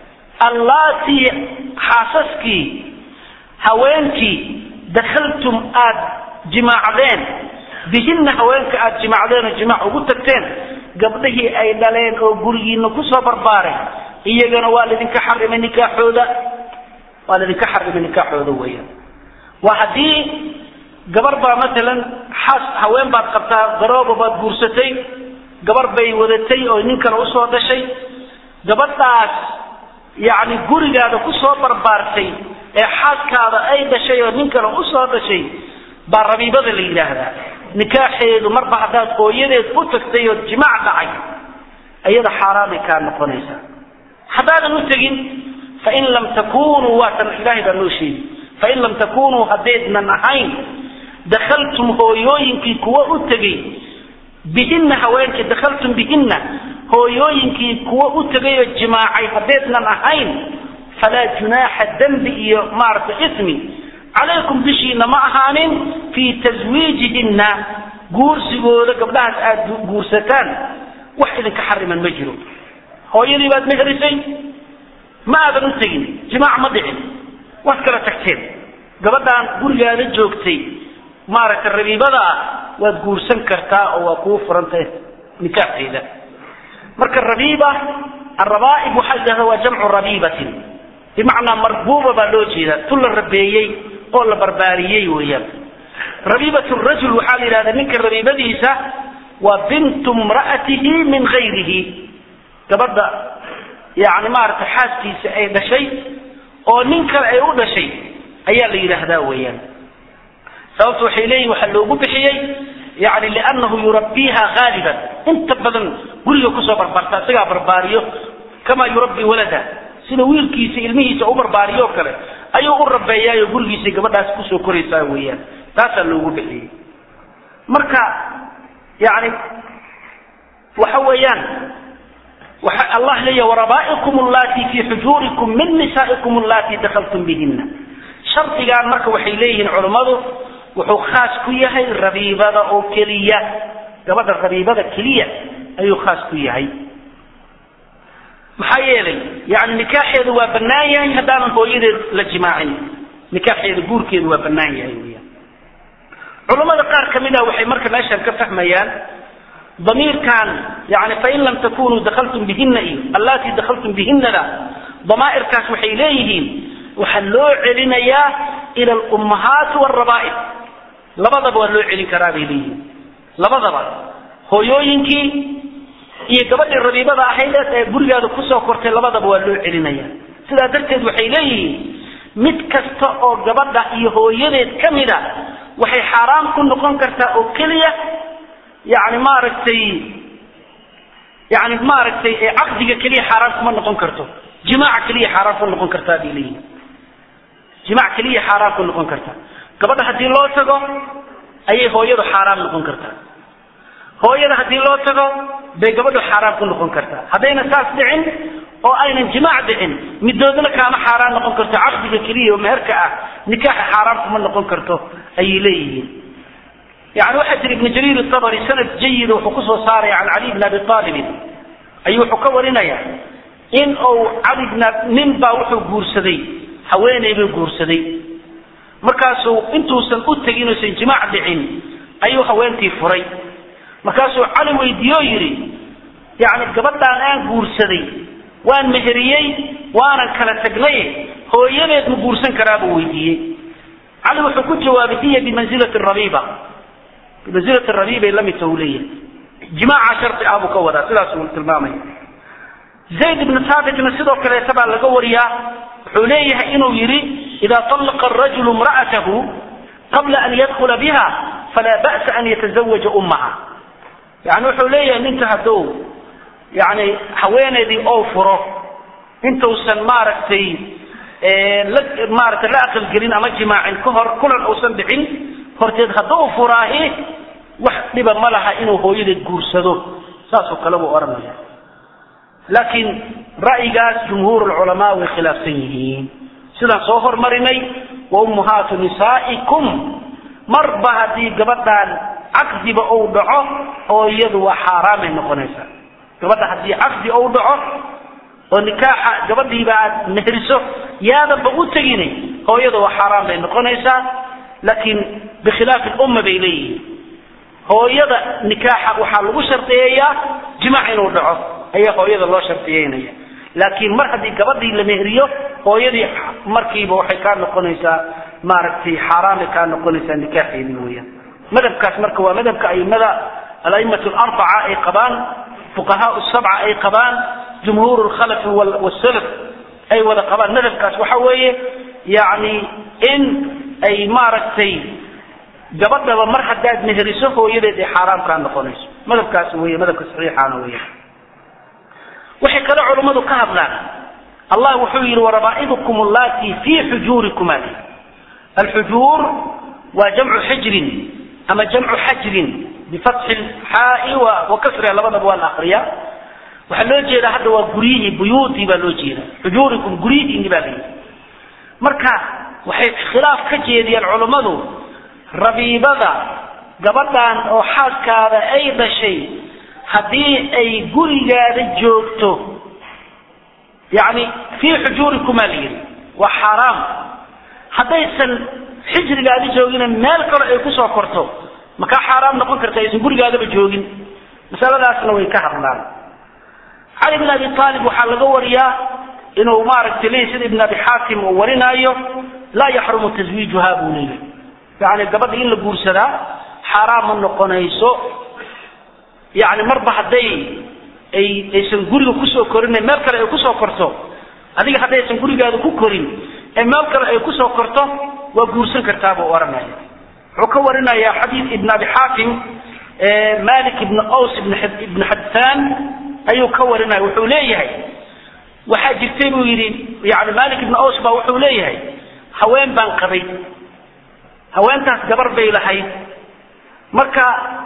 allaatii xaasaskii haweenkii dakhaltum aada jimaacdeen bihinna haweenka aada jimaacdeen oo jimaac ugu tagteen gabdhihii ay dhaleen oo gurigiina kusoo barbaaray iyagana waa laydinka xarimay nikaaxooda waa laydinka xarimay nikaaxooda weeyaan waa haddii gabar baa matalan xaas haween baad qabtaa garooba baad guursatay gabar bay wadatay oo nin kale usoo dhashay gabadhaas yacni gurigaada kusoo barbaartay ee xaaskaada ay dhashay oo nin kale usoo dhashay baa rabiibada la yidhaahdaa nikaaxeedu marba haddaad hooyadeed u tagtay oo jimaac dhacay iyada xaaraamay kaa noqonaysaa haddaadan u tegin fain lam takunuu waatan ilaahay baa noo sheegi fain lam takunuu haddaydnan ahayn dakhaltum hooyooyinkii kuwa u tegey bihinna haweenkii dakhaltum bihinna hooyooyinkii kuwa u tegay oo jimaacay haddaydnan ahayn falaa junaaxa dembi iyo maaragtay ismi calaykum dushiina ma ahaanin fii taswiijihinna guursigooda gabdhahaas aada guursataan wax idinka xariman ma jiro hooyadii baad mehrisay ma aadan u tegin jimaac ma dhicin waad kala tagteen gabadhaan gurigaada joogtay maaragtay rabiibada ah waad guursan kartaa oo waa kuu furantahay nikaaxeeda marka rabiiba arabaaib waxaa yidhahda waa jamcu rabiibatin bimacnaa marbuuba baa loo jeedaa tu la rabeeyey oo la barbaariyey weeyaan rabiibat rajul waxaa la yidhahdaa ninka rabiibadiisa waa bintu mra'atihi min gayrihi gabadha yani maaragtay xaaskiisa ay dhashay oo nin kale ay u dhashay ayaa la yidhaahdaa weeyaan sababta waxay leeyihin waxaa loogu bixiyey yani liannahu yurabbiiha haaliban inta badan guriga kusoo barbaarta isagaa barbaariyo kamaa yurabbi walada sida wiilkiisa ilmihiisa u barbaariyo o kale ayuu u rabeeyaayo gurigiisa gabadhaas kusoo koraysaa weeyaan taasaa loogu bixiyey marka yani waxa weeyaan waxa allah leeyahy warabaa'ikum allati fi xujuurikum min nisaa'ikum allati dakhaltum bihina shardigan marka waxay leeyihiin culummadu wuxuu khaas ku yahay rabiibada oo keliya gabadha rabiibada keliya ayuu khaas ku yahay maxaa yeelay yani nikaaxeedu waa bannaan yahay haddaanan hooyadeed la jimaacin nikaaxeeda guurkeedu waa bannaan yahay weyaan culammada qaar ka mid ah waxay marka meeshan ka fahmayaan damiirkan yani fain lam takunuu dakaltum bihina iyo allatii dakaltum bihinada damaa'irkaas waxay leeyihiin waxaa loo celinayaa ila alummahaati waalrabaa'ib labadaba waa loo celin karaa bay leeyihiin labadaba hooyooyinkii iyo gabadhii rabiibada ahayd ee gurigaada kusoo kortay labadaba waa loo celinaya sidaa darteed waxay leeyihiin mid kasta oo gabadha iyo hooyadeed ka mid a waxay xaaraam ku noqon kartaa oo keliya yani maaragtay yani maaragtay caqdiga keliya xaaraan kuma noqon karto jimaaca keliya xaaraan ku noqon kartaa bay leeyihin jimaac keliya xaaraan ku noqon kartaa gabadha haddii loo tago ayay hooyadu xaaraam noqon kartaa hooyada haddii loo tago bay gabadhu xaaraam ku noqon kartaa haddayna saas dhicin oo aynan jimaac dhicin midoodna kaama xaaraan noqon karto caqdiga keliya oo meherka ah nikaaxa xaaraam kuma noqon karto ayay leeyihiin yani waxaa jira ibnu jariir itabari sanad jayida wuxuu kusoo saaraya can cali bn abi aalibin ayuu wuxuu ka warinaya in uu cali bn nin baa wuxuu guursaday haweeney buu guursaday markaasuu intuusan u tegin uusan jimaac dhicin ayuu haweentii furay markaasuu cali weydiiye oo yidhi yani gabadhaan aan guursaday waan meheriyey waanan kala tagnay hooyadeed ma guursan karaa buu weydiiyey cali wuxuu ku jawaabay hiya bimanzilati rabiiba bimanzilati rabiibay la midta uu leeyahay jimaaca shardi ah buu ka wadaa sidaasuu tilmaamaya zayd ibnu saabitna sidoo kaleeta baa laga wariyaa wuxuu leeyahay inuu yidhi idaa طallaqa arajulu imra'atahu qabla an yadkula biha falaa ba'sa an yatazawaja ummaha yani wuxuu leeyahay ninka hadduu yani haweeneydii oo furo intuusan maaragtay la maaragtay la aqalgelin ama jimaacin ka hor kulan uusan dhicin horteed hadduu furaahi wax dhiba ma laha inuu hooyadeed guursado saasoo kale buu odhanaya laakiin ra'yigaas jumhuur culamaa way khilaafsan yihiin sidaan soo hormarinay wa ummuhaatu nisaa'ikum marba haddii gabadhaan caqdiba uu dhaco hooyadu waa xaaraamay noqonaysaa gabadha haddii caqdi uu dhaco oo nikaaxa gabadhiiba aad meheriso yaadanba u tegini hooyada waa xaaraan bay noqonaysaa laakiin bikhilaafi lumma bay leeyihiin hooyada nikaaxa waxaa lagu shardiyeeyaa jimaac inuu dhaco ayaa hooyada loo shardiyeynaya laakiin mar haddii gabadhii la meheriyo hooyadii markiiba waxay kaa noqonaysaa maaragtay xaaraamay kaa noqonaysaa nikaaxeedii weeyaan madhabkaas marka waa madhabka aimada alaimatu alarbaca ay qabaan fuqahaa sabca ay qabaan jumhuur lkhalafi wsalaf ay wada qabaan madhabkaas waxa weeye yani in ay maaragtay gabadhaba mar haddaad meheriso hooyadeed ay xaaraam kaa noqonayso madhabkaas wey madhabka saxiixaana weya waxay kale culummadu ka hadlaan allah wuxuu yihi warabaa'idukum allatii fii xujuurikum ali alxujuur waa jamcu xijrin ama jamcu xajrin bifatxi xaai wa kasriha labadaba waa la akriya waxaa loo jeedaa hadda waa guryihii buyuutii baa loo jeeda xujuurikum guryihiini baa layidhi marka waxay khilaaf ka jeediyeen culummadu rabiibada gabadhan oo xaaskaada ay dhashay haddii ay gurigaada joogto yani fii xujuurikumaa la yidhi waa xaaraam haddaysan xijrigaada joogina meel kale ay kusoo korto makaa xaaraam noqon karta aysan gurigaadaba joogin masaladaasna way ka hadlaan cali bn abi aalib waxaa laga wariyaa inuu maaragtay leey sida ibn abi xaakim uu warinaayo laa yaxrumu taswiijuha buu leeyahy yani gabadha in la guursadaa xaaraam ma noqonayso yani marba hadday ay aysan guriga kusoo korin meel kale ay kusoo korto adiga haddaysan gurigaada ku korin ee meel kale ay kusoo korto waa guursan kartaa buu ohanaya wuxuu ka warinaya xadiid ibn abi xaakim malik ibn aws ibn xadfan ayuu ka warinaya wuxuu leeyahay waxaa jirtay buu yidhi yani malik ibn aws baa wuxuu leeyahay haween baan qabay haweentaas gabar bay lahayd marka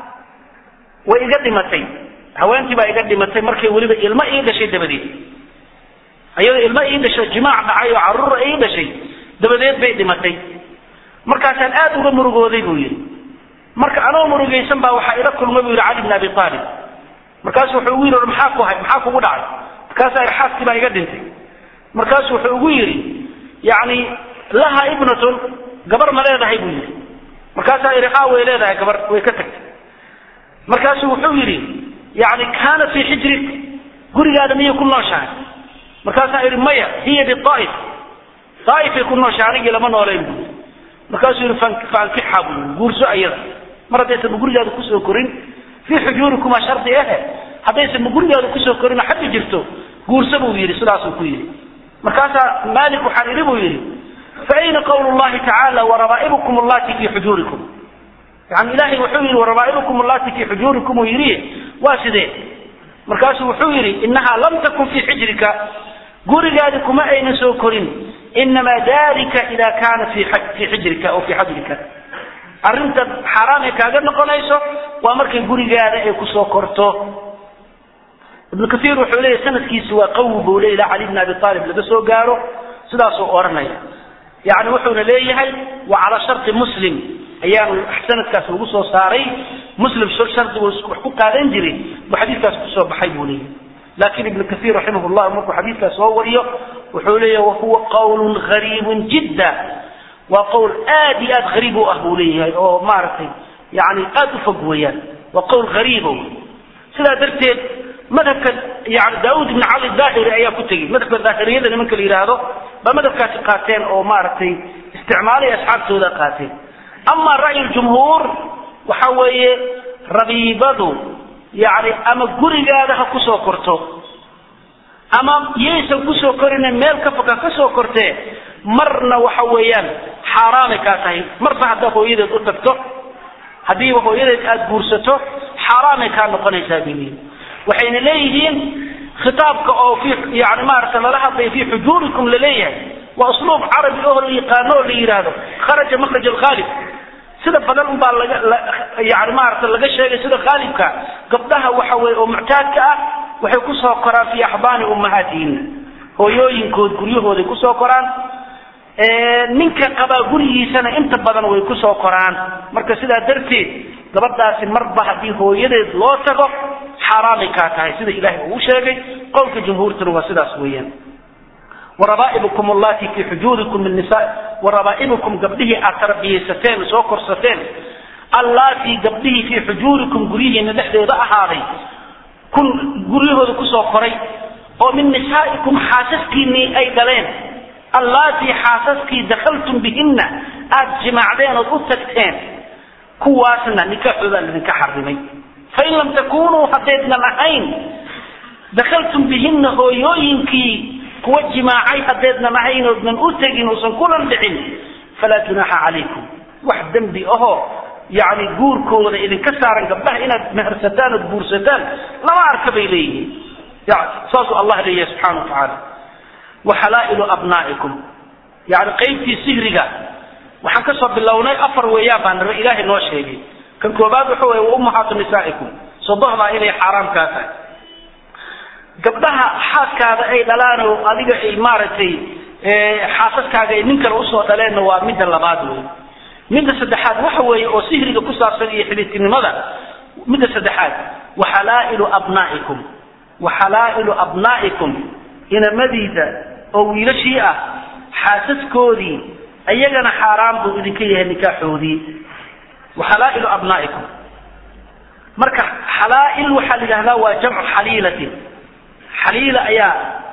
way iga dhimatay haweentii baa iga dhimatay markay weliba ilmo ii dhashay dabadeed iyadoo ilmo ii dhashay jimaac dhacay oo caruura ii dhashay dabadeed bay dhimatay markaasaan aad uga murugooday buu yidhi marka anoo murugaysan baa waxaa ila kulmay buu yidhi cali bn abi aalib markaasu wuxuu ugu yidhi maxaa ku hay maxaa kugu dhacay markaasaa xaaskii baa iga dhintay markaasu wuxuu ugu yidhi yani laha ibnatun gabar ma leedahay buu yidhi markaasaa idhi haa way leedahay gabar way ka tagtay markaasuu wuxuu yidhi yani kaanat fii xijrik gurigaada miyay ku nooshahay markaasaa idhi maya hiya biaaif aaifay ku nooshahay anigii lama noolayn buu yidhi markaasuu yidhi faankixa buu yidhi guurso ayada mar haddaysanba gurigaada kusoo korin fii xujuurikuma shardi ahe haddaysanba gurigaada kusoo korin oo xagga jirto guurso buu yidhi sidaasuu ku yidhi markaasaa maalik waxaan idhi buu yidhi faayna qawlu llahi tacaala warabaa'ibukum allati fii xujuurikum yani ilahay wuxuu yidhi warabaa'ibukum allati fii xujuurikum uu yidhi waa sidee markaasuu wuxuu yidhi inahaa lam takun fii xijrika gurigaadi kuma aynan soo korin inamaa dalika ida kaana fii xijrika oo fii xajrika arrinta xaaraam ay kaaga noqonayso waa markay gurigaada ay kusoo korto ibnu kaiir wuxuu leeyahy sanadkiisi waa qawi buu le ilaa cali bn abi aalib laga soo gaaro sidaasuu odhanaya yani wuxuuna leeyahay wa calaa sharti muslim ayaanu sanadkaas lagu soo saaray muslim shardigu wax ku qaadan jiray buu xadiidkaas kusoo baxay buu leeyahay laakin ibnu kaiir raximah llah markuu xadiidkaas soo wariyo wuxuu leeyahay wahuwa qawlun gariibun jidda waa qowl aad iyo aad hariib u ah buu leeyahay oo maaragtay yani aad u fog weeyaan waa qowl hariibo sidaa darteed madhabka yani daauud ibn cali daahiri ayaa ku tegey madhabka daahiriyada nimanka la yidhaahdo baa madhabkaasi qaateen oo maaragtay isticmaalay asxaabtooda qaateen ama ra'yi jumhuur waxa weeye rabiibadu yani ama gurigaada ha kusoo korto ama yaysan kusoo korine meel ka foka kasoo kortee marna waxa weeyaan xaaraamay kaa tahay marba haddaa hooyadeed u tagto haddiiba hooyadeed aada guursato xaaraamay kaa noqonaysaa bay waxayna leeyihiin khitaabka oo fi yani maarata lala hadlaya fi xujuurikum laleeyahay waa usluub carabi oo la yaqaano oo la yidhaahdo kharaja makraj alkhaalib sida badan unbaa laga yani maarata laga sheegay sida khaalibka gabdhaha waxa weye oo muctaadka ah waxay kusoo koraan fi axbaani ummahaatihina hooyooyinkood guryahooday kusoo koraan ninka qabaa gurigiisana inta badan way kusoo koraan marka sidaa darteed gabadhaasi marba haddii hooyadeed loo tago xaaraamay kaa tahay sida ilahay uu sheegay qowlka jumhuurtuna waa sidaas weeyaan warabaa'ibukum allati fii xujuurikum min nisa warabaa'ibukum gabdhihii aad tarbiyaysateen soo korsateen allati gabdhihii fii xujuurikum guryihiina dhexdeeda ahaaday kun guryahooda kusoo koray oo min nisaa'ikum xaasaskiinii ay dhaleen allaatii xaasaskii dakhaltum bihinna aada jimaacdeen ood u tagteen kuwaasna nikaaxoodaa idinka xarimay fain lam takunuu haddaydnan ahayn dakhaltum bihinna hooyooyinkii kuwa jimaacay haddaydnan ahayn oodnan u tegin uusan kulan dhicin falaa junaaxa calaykum wax dembi ahoo yani guurkooda idinka saaran gabdhaha inaad mehersataan ood guursataan lama arka bay leeyihiin saasuu allah leeyahay subxana wa tacaala waxalaa'ilu abnaa'ikum yani qaybtii sihriga waxaan kasoo bilownay afar weeyaan baa naba ilaahay noo sheegay kan koobaad waxa weye waummahaatu nisaa'ikum sodohdaa inay xaaraam kaa tahay gabdhaha xaaskaada ay dhalaan oo adiga ay maaragtay xaasaskaaga ay nin kale usoo dhaleenna waa midda labaad wey midda saddexaad waxa weeye oo sihriga ku saabsan iyo xidhiidtinimada midda saddexaad waxalaa'ilu abnaa'ikum waxalaa'ilu abnaa'ikum inamadiida oo wiilashii ah xaasaskoodii iyagana xaaraan buu idinka yahay nikaaxoodii waxalaa'ilu abnaa'ikum marka xalaa'il waxaa la yidhahdaa waa jamcu xaliilatin xaliila ayaa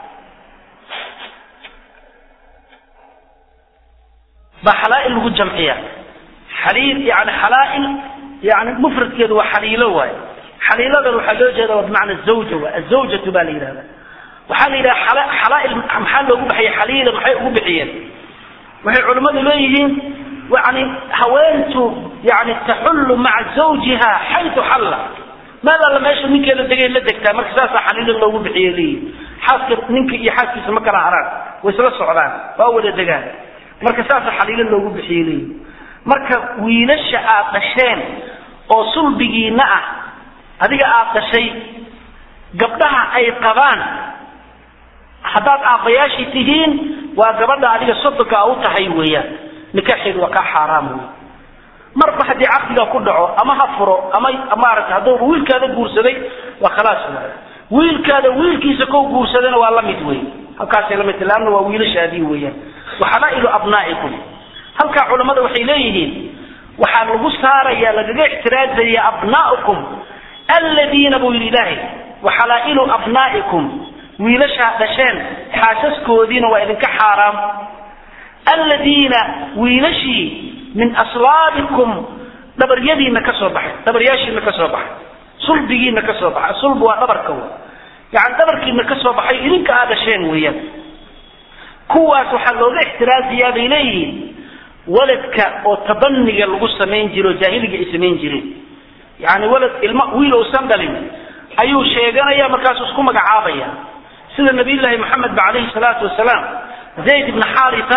baa xalaa'il lagu jamciya xaliil yani xalaa'il yani mufradkeedu waa xaliilo waaye xaliiladan waxaa loo jeeda waa bimacna zawja waa azawjatu baa la yidhahda waxaa la yidhaha xalaail maxaa loogu baxiyey xaliila maxay ugu bixiyeen waxay culimmadu leeyihiin yani haweentu yani taxullu maca zawjiha xaytu xalla meel alla meesha ninkeeda degay la degtaa marka saasaa xaliila loogu bixiye leeyihin xaaska ninka iyo xaaskiisa ma kala haraan way isla socdaan waa wada degaan marka saasaa xaliilo loogu bixiye leeyihin marka wiilasha aad dhasheen oo sulbigiina ah adiga aad dhashay gabdhaha ay qabaan haddaad aabbayaashii tihiin waa gabadha adiga sodonka u tahay weeyaan nikaaxeedu waa kaa xaaraam wey marba haddii caqdiga ku dhaco ama ha furo ama maaragta hadduu wiilkaada guursaday waa khalaas waay wiilkaada wiilkiisa kow guursadana waa la mid wey halkaasay la mid tahay laanna waa wiilashaadii weeyaan waxalaa'ilu abnaa'ikum halkaa culammada waxay leeyihiin waxaa lagu saaraya lagaga ixtiraazaya abnaa'ukum alladiina buu yidhi ilaahay waxalaa'ilu abnaa'ikum wiilashaa dhasheen xaasaskoodiina waa idinka xaaraam alladiina wiilashii min aslaabikum dhabaryadiina ka soo baxay dhabaryaashiina ka soo baxay sulbigiina ka soo baxay sulb waa dhabarka w yani dhabarkiina ka soo baxay idinka aa dhasheen weeyaan kuwaas waxaa looga ixtiraaziyaa bay leeyihiin waladka oo tabaniga lagu samayn jiro o jaahiliga ay samayn jireen yani walad ilma wiil uusan dhalin ayuu sheeganaya markaasuu isku magacaabaya sida nabiyullaahi maxamed ba calayhi salaatu wasalaam zayd ibna xaarisa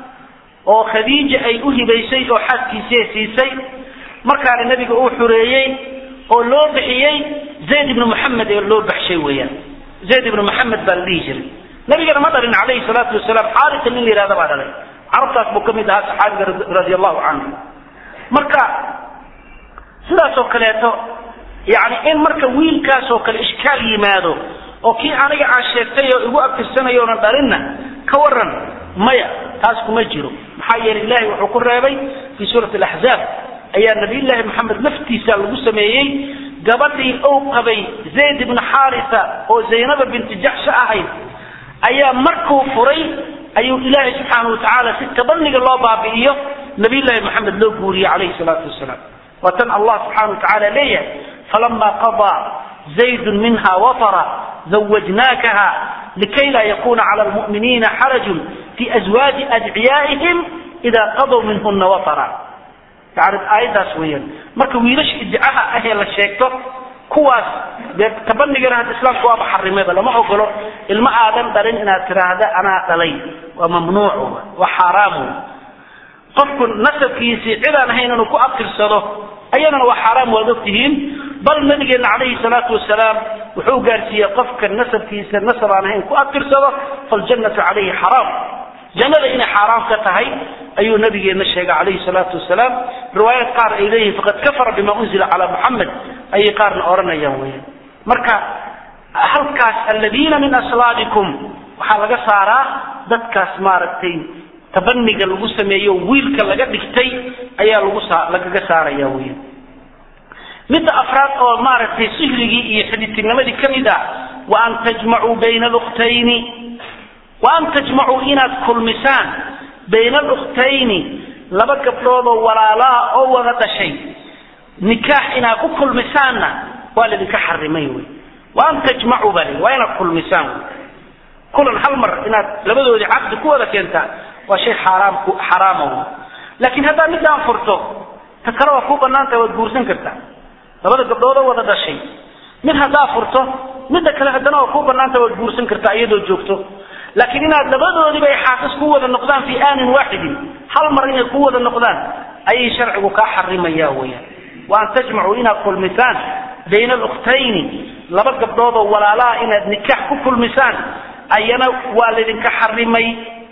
oo khadiija ay u hibaysay oo xaaskiisii siisay markaana nebiga uu xureeyey oo loo bixiyey zayd ibnu moxamed ee loo baxshay weeyaan zayd ibnu moxamed baa la dhihi jiray nabigana ma dhalin calayhi salaatu wasalaam xaarisa nin la yihahda baa dhalay carabtaas buu ka mid ahaa saxaabiga radia allahu canhu marka sidaas oo kaleeto yani in marka wiilkaas oo kale ishkaal yimaado oo kii aniga aan sheegtay oo igu abtirsanayo oonan dhalinna ka waran maya taas kuma jiro maxaa yeelay ilahay wuxuu ku reebay fii suurati alaxzaab ayaa nabiyullaahi maxamed laftiisa lagu sameeyey gabadhii ou qabay zayd ibna xaarisa oo zaynaba binti jaxsha ahayd ayaa markuu furay ayuu ilaahay subxaanau watacaala si tabaniga loo baabi'iyo nabiyullaahi maxamed loo guuriyey calayhi salaatu wasalaam waa tan allah subxana wa tacaala leeyahay falama qadaa zaydun minha watara zawajnaakaha likay laa yakuna cala lmu'miniina xarajun fi azwaaji adciyaa'ihim idaa qadow minhuna watara yani aayaddaas weeyaan marka wiilasha iddicaha ahee la sheegto kuwaas dee tabanigana hadda islaamku waaba xarimeba lama ogolo ilmo aadan dhalin inaad tiraahda anaa dhalay waa mamnuuc waa xaaraam qofku nasabkiisii cidaan ahayn inuu ku abtirsado ayadana waa xaaraam waad ogtihiin bal nabigeena calayhi salaatu wasalaam wuxuu gaarsiiyey qofka nasabkiisa nasab aan ahayn ku abtirsado faljannatu calayhi xaraam jannada inay xaaraam ka tahay ayuu nabigeena sheegay calayhi salaatu wasalaam riwaayad qaar ay leeyihiin faqad kafara bima unzila calaa muxamed ayay qaarna odhanayaan weyan marka halkaas aladiina min aslaabikum waxaa laga saaraa dadkaas maaragtay tabaniga lagu sameeyo wiilka laga dhigtay ayaa lagu saa lagaga saaraya weyan midda afraad oo maaragtay sihrigii iyo xidhitirnimadii ka mid ah wa an tajmacuu bayna alukhtayni wa an tajmacuu inaad kulmisaan bayna alukhtayni laba gabdhoodoo walaalaha oo wada dhashay nikaax inaad ku kulmisaanna waa laydinka xarimay wey wa an tajmacuu baa layihi waa inaad kulmisaan wey kulan hal mar inaad labadoodii caqdi ku wada keentaa waa shay xaaraam xaraama wey laakiin haddaad midaan furto ta kale waa kuu banaantaha waad guursan kartaa labada gabdhoodoo wada dhashay mid haddaa furto midda kale haddana waa kuu banaantaha waad guursan kartaa iyadoo joogto laakiin inaad labadoodiba ay xaasas ku wada noqdaan fii aanin waaxidin hal mar inay ku wada noqdaan ayay sharcigu kaa xarimaya weyaan wa an tajmacuu inaad kulmisaan bayna alukhtayni laba gabdhoodoo walaalaha inaad nikaax ku kulmisaan ayana waa laydinka xarimay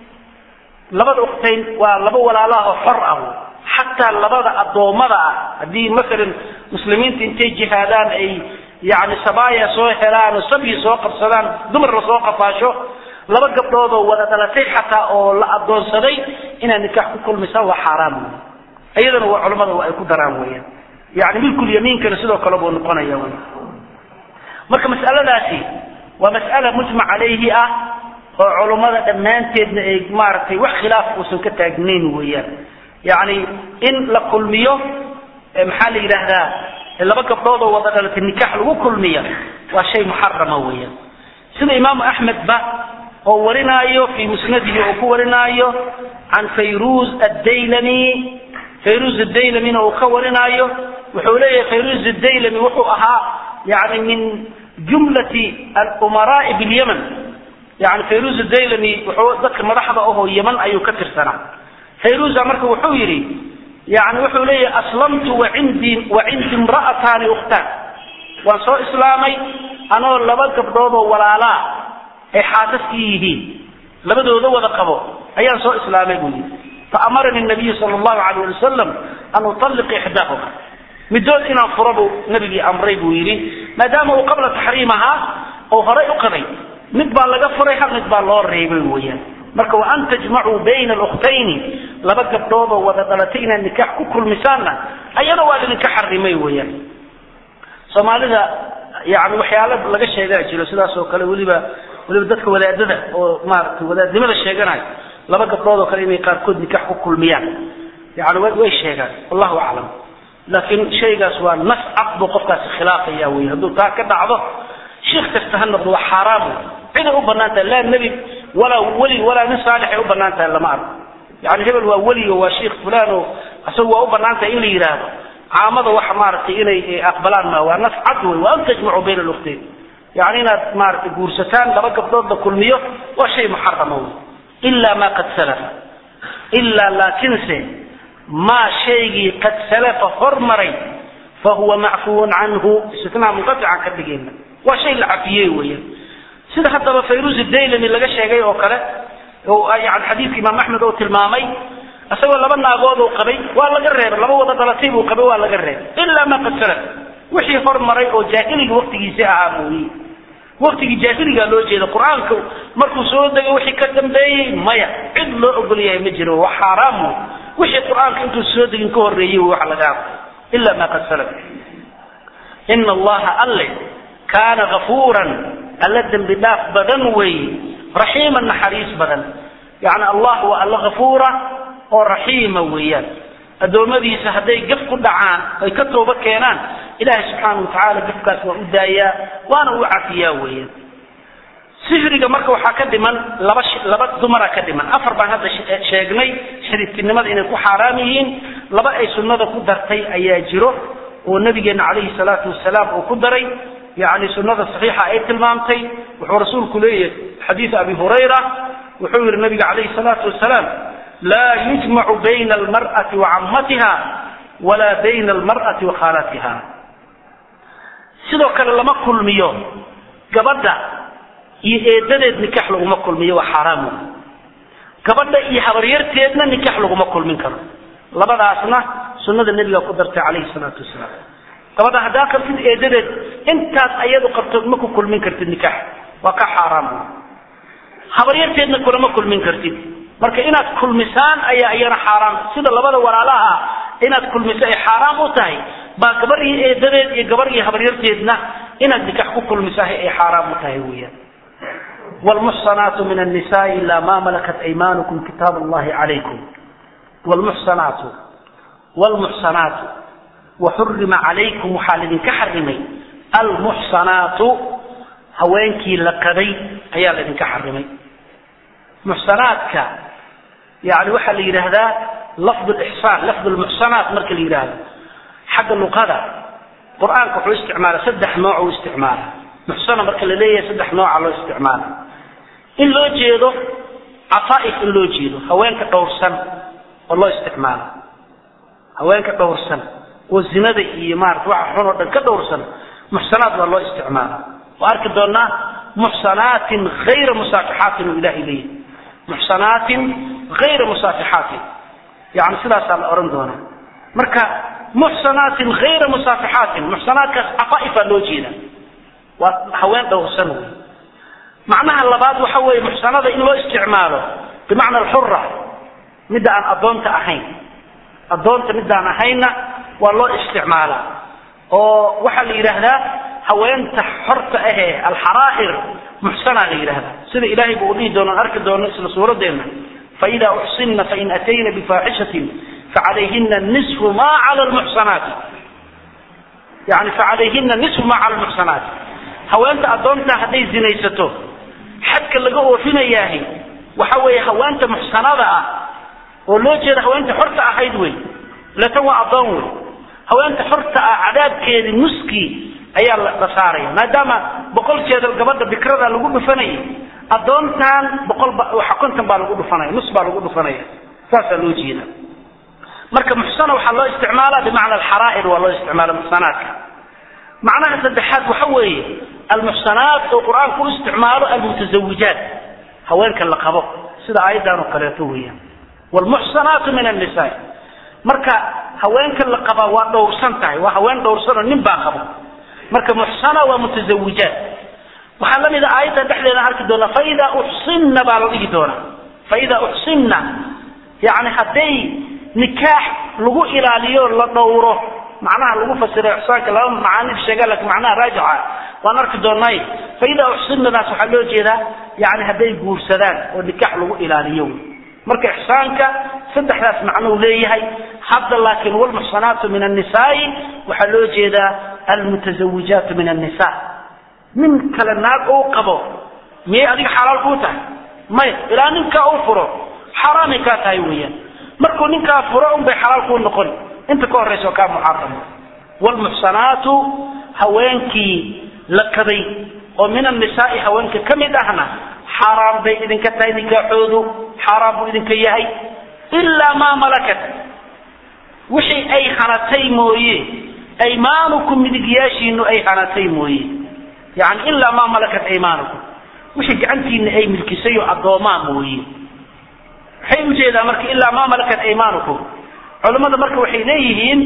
labada ukhtayn waa laba walaalaha oo xor ah xataa labada addoommada ah haddii masalan muslimiinta intay jihaadaan ay yani sabaaya soo helaan oo sabyi soo qabsadaan dumar la soo qafaasho laba gabdhoodoo wada dhalatay xataa oo la adoonsaday inaad nikaax ku kulmisaan waa xaaraam wey iyadana waa culamada waa ay ku daraan weyaan yani milkulyamiinkana sidoo kale buu noqonaya wy marka mas'aladaasi waa mas'ala mujmac calayhi ah oo culummada dhammaanteedna ay maaragtay wax khilaaf uusan ka taagnayn weeyaan yani in la kulmiyo maxaa la yidhaahdaa laba gabdhood oo wada dhalatay nikaax lagu kulmiya waa shay muxarama weeyaan sida imaamu axmed ba oo warinaayo fii musnadihi oo ku warinaayo can fayruz addaylami fayruz adaylamina uu ka warinaayo wuxuu leeyahay fayruz adaylami wuxuu ahaa yani min jumlati alumaraai bilyaman yani fayruz adaylami wuxuu dadka madaxda ahoo yaman ayuu ka tirsanaa fayruza marka wuxuu yidhi yani wuxuu leeyahay aslamtu waindi wacindi imra'ataani ukhtaan waan soo islaamay anoo laba gabdhood oo walaalaa ay xaasaskii yihiin labadooda wada qabo ayaan soo islaamay buu yidhi faamarani nabiyu sala allahu alayh ali wasalam an utalliq ixdaahuma midood inaan furo buu nabigii amray buu yidhi maadaama uu qabla taxriimahaa oo horay u qabay mid baa laga furay hal mid baa loo reebay weeyaan marka wa an tajmacuu bayna alukhtayni laba gabdhood oo wada dhalatay inaad nikaax ku kulmisaanna ayana waa idinka xarimay weeyaan soomaalida yani waxyaala laga sheegaa jiro sidaas oo kale weliba weliba dadka wadaadada oo maaragtay wadaadnimada sheeganayo laba gabdhood oo kale inay qaarkood nikaax ku kulmiyaan yani way sheegaan wallahu aclam laakiin shaygaas waa nas cad buu qofkaasi khilaafaya wey hadduu taa ka dhacdo sheikh kasta ha noqdo waa xaaraam wey ciday u banaan tahay laa nebi walaa weli walaa nin saalix ay u banaan tahay lama arko yani hebel waa weli oo waa sheikh fulan oo isagu waa u banaan tahay in la yidhaahdo caamada waxa maaragtay inay aqbalaan ma waa nas cad wey waa an tajmacu bayna aluktayn yani inaad maaragtay guursataan laba gabdhood la kulmiyo waa shay muxarama wey ila ma qad salafa ilaa laakinse maa shaygii qad salafa hormaray fahuwa macfuun canhu istinaa munqaطican ka dhigayna waa shay la cafiyey weeyaan sida haddaba fayruz daylami laga sheegay oo kale yani xadiidka imaam axmed oo tilmaamay isagoo laba naagood uu qabay waa laga reebay laba wada dhalatay buu qabay waa laga reebay ilaa ma qad salaf wixii hormaray oo jaahiliga waktigiisi ahaa mooye waktigii jaahiligaa loo jeeda qur-aanka markuu soo degay wixii ka dambeeyey maya cid loo ogol yahay ma jiro waa xaaraam wixii qur-aanka intuu soo degin ka horreeyey waxa laga hadlay ila ma qad salaf ina allaha alle kaana gafuuran alla dembi dhaaf badan weeye raxiiman naxariis badan yani allah waa alla gafuura oo raxiima weeyaan addoommadiisa hadday gaf ku dhacaan ay ka tooba keenaan ilaahay subxaana watacaala gafkaas waa u daayaa waana u cafiyaa weeyaan sihriga marka waxaa ka dhiman laba laba dumara ka dhiman afar baan hadda sheegnay shariiftinimada inay ku xaaraam yihiin laba ay sunnada ku dartay ayaa jiro oo nabigeena calayhi salaatu wasalaam uu ku daray yani sunada saxiixa ay tilmaamtay wuxuu rasuulku leeyahay xadiid abi hurayra wuxuu yihi nabiga calayhi salaatu wasalaam laa yujmacu bayna almar'ati wa cammatiha walaa bayna almar'ati wa khaalatiha sidoo kale lama kulmiyo gabadha iyo eedadeed nikax laguma kulmiyo waa xaaraam gabadha iyo habaryarteedna nikax laguma kulmin karo labadaasna sunada nebiga ku dartay calayhi salaatu wasalaam gabadha haddaa qabtid eedadeed intaas ayadu qabtood ma ku kulmin kartid nikax waa ka xaaraam habaryarteedna kulama kulmin kartid marka inaad kulmisaan ayaa iyana xaaraam sida labada walaalaha inaad kulmiso ay xaaraam u tahay baa gabar iyo eedadeed iyo gabar iyo habaryarteedna inaad nikax ku kulmisahay ay xaaraam u tahay weeyaan wlmuxsanaatu min annisaai ila ma malakat aymanukum kitaab allahi calaykum wlmuxsanaatu wlmuxsanaatu waxurima calaykum waxaa laydinka xarimay almuxsanaatu haweenkii la qaday ayaa laydinka xarimay muxsanaadka yani waxaa la yidhaahdaa lafd lixsaan lafd lmuxsanaat marka la yidhaahdo xagga luqada qur-aanka wuxuu isticmaala saddex nooc u isticmaala muxsana marka la leeyahay saddex nooca loo isticmaala in loo jeedo cafaaif in loo jeedo haweenka dhowrsan oo loo isticmaala haweenka dhowrsan oo zinada iyo maarata waxa xun oo dhan ka dhowrsan muxsanaat waa loo isticmaala waa arki doonaa muxsanaatin hayra musaafixaatin uu ilahay leeyahay muxsanaatin hayra musaafixaatin yani sidaasaa la odhan doonaa marka muxsanaatin hayra musaafixaatin muxsanaatkaas cafaaifaa loo jeeda waa haween dhowrsan wey macnaha labaad waxa weeye muxsanada in loo isticmaalo bimacna alxura midda aan addoonta ahayn addoonta midaan ahaynna waa loo isticmaalaa oo waxaa la yidhaahdaa haweenta xorta ahee alxaraa'ir muxsanaa la yidhahdaa sida ilaahay buu dhihi doono arki doono isla suuradeenna faida uxsinna fain atayna bifaaxishatin facalayhina nisfu ma cala lmuxsanaati yani facalayhina nisfu ma cala lmuxsanaati haweenta addoontaa hadday zinaysato xadka laga oofinayaahi waxa weeye haweenta muxsanada ah oo loo jeeda haweenta xorta ahayd wey latan waa addoon wey haweenta xorta ah cadaabkeedii nuskii ayaa la saaraya maadaama boqol jeedal gabadha bikrada lagu dhufanayay addoontan boqol ba waxa konton baa lagu dhufanaya nus baa lagu dhufanaya saasaa loo jeeda marka muxsana waxaa loo isticmaalaa bimacna alxaraa'ir waa loo isticmaala muxsanaadka macnaha saddexaad waxa weeye almuxsanaat oo qur-aanku u isticmaalo almutazawijaat haweenka la qabo sida aayaddan oo kaleeto weeyaan wlmuxsanaatu min annisaa marka haweenka la qabaa waa dhowrsan tahay waa haween dhowrsanoo nin baa qabo marka muxsana waa mutazawijaat waxaa la mida aayadda dhexdeeda arki doonaa faida uxsinna baa la dhihi doonaa faida uxsinna yani hadday nikaax lagu ilaaliyo la dhowro macnaha lagu fasiro ixsaanka laba macaanid sheega lakin macnaha raajixa waan arki doonay faida uxsinnadaas waxaa loo jeedaa yani hadday guursadaan oo nikaax lagu ilaaliyo marka ixsaanka saddexdaas macnou leeyahay hadda laakiin wlmuxsanaatu min annisaai waxaa loo jeedaa almutazawijaatu min annisa nin kale naag ou qabo miyay adiga xalaal kuu tahay maya ilaa ninkaa uu furo xaaraamay kaa tahay weeyaan markuu ninkaa furo unbay xalaal kuu noqon inta ka horraysa oo kaa muxarama wlmuxsanaatu haweenkii la kaday oo min annisaai haweenka ka mid ahna xaaraan bay idinka tahay nikaaxoodu xaaraan buu idinka yahay ilaa maa malakat wixii ay hanatay mooye aymaanukum midigyaashiinu ay hanatay mooye yani ilaa maa malakat aymaanukum wixii gacantiina ay milkisay oo addoomaa mooye maxay ujeedaa marka ilaa maa malakat aymaanukum culammada marka waxay leeyihiin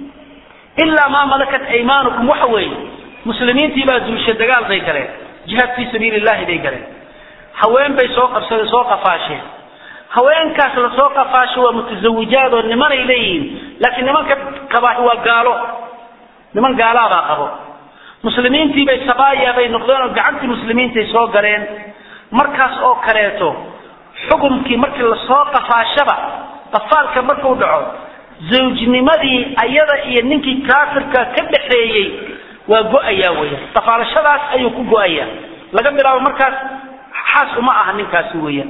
ilaa maa malakat aymaanukum waxa weeye muslimiintii baa duusha dagaal bay galeen jihaad fii sabiili illahi bay galeen haween bay soo qabsadeen soo qafaasheen haweenkaas lasoo qafaasho waa mutazawijaad oo nimanay leeyihiin laakiin nimanka qabaahi waa gaalo niman gaalaabaa qabo muslimiintii bay sabaaya bay noqdeen oo gacantii muslimiintay soo galeen markaas oo kaleeto xukumkii markii lasoo qafaashaba qafaalka markuu dhaco zawjnimadii ayada iyo ninkii kaafirka ka dhaxeeyey waa go-ayaa weeyaan qafaalashadaas ayuu ku go-ayaa laga bilaabo markaas xaas uma aha ninkaasi weeyaan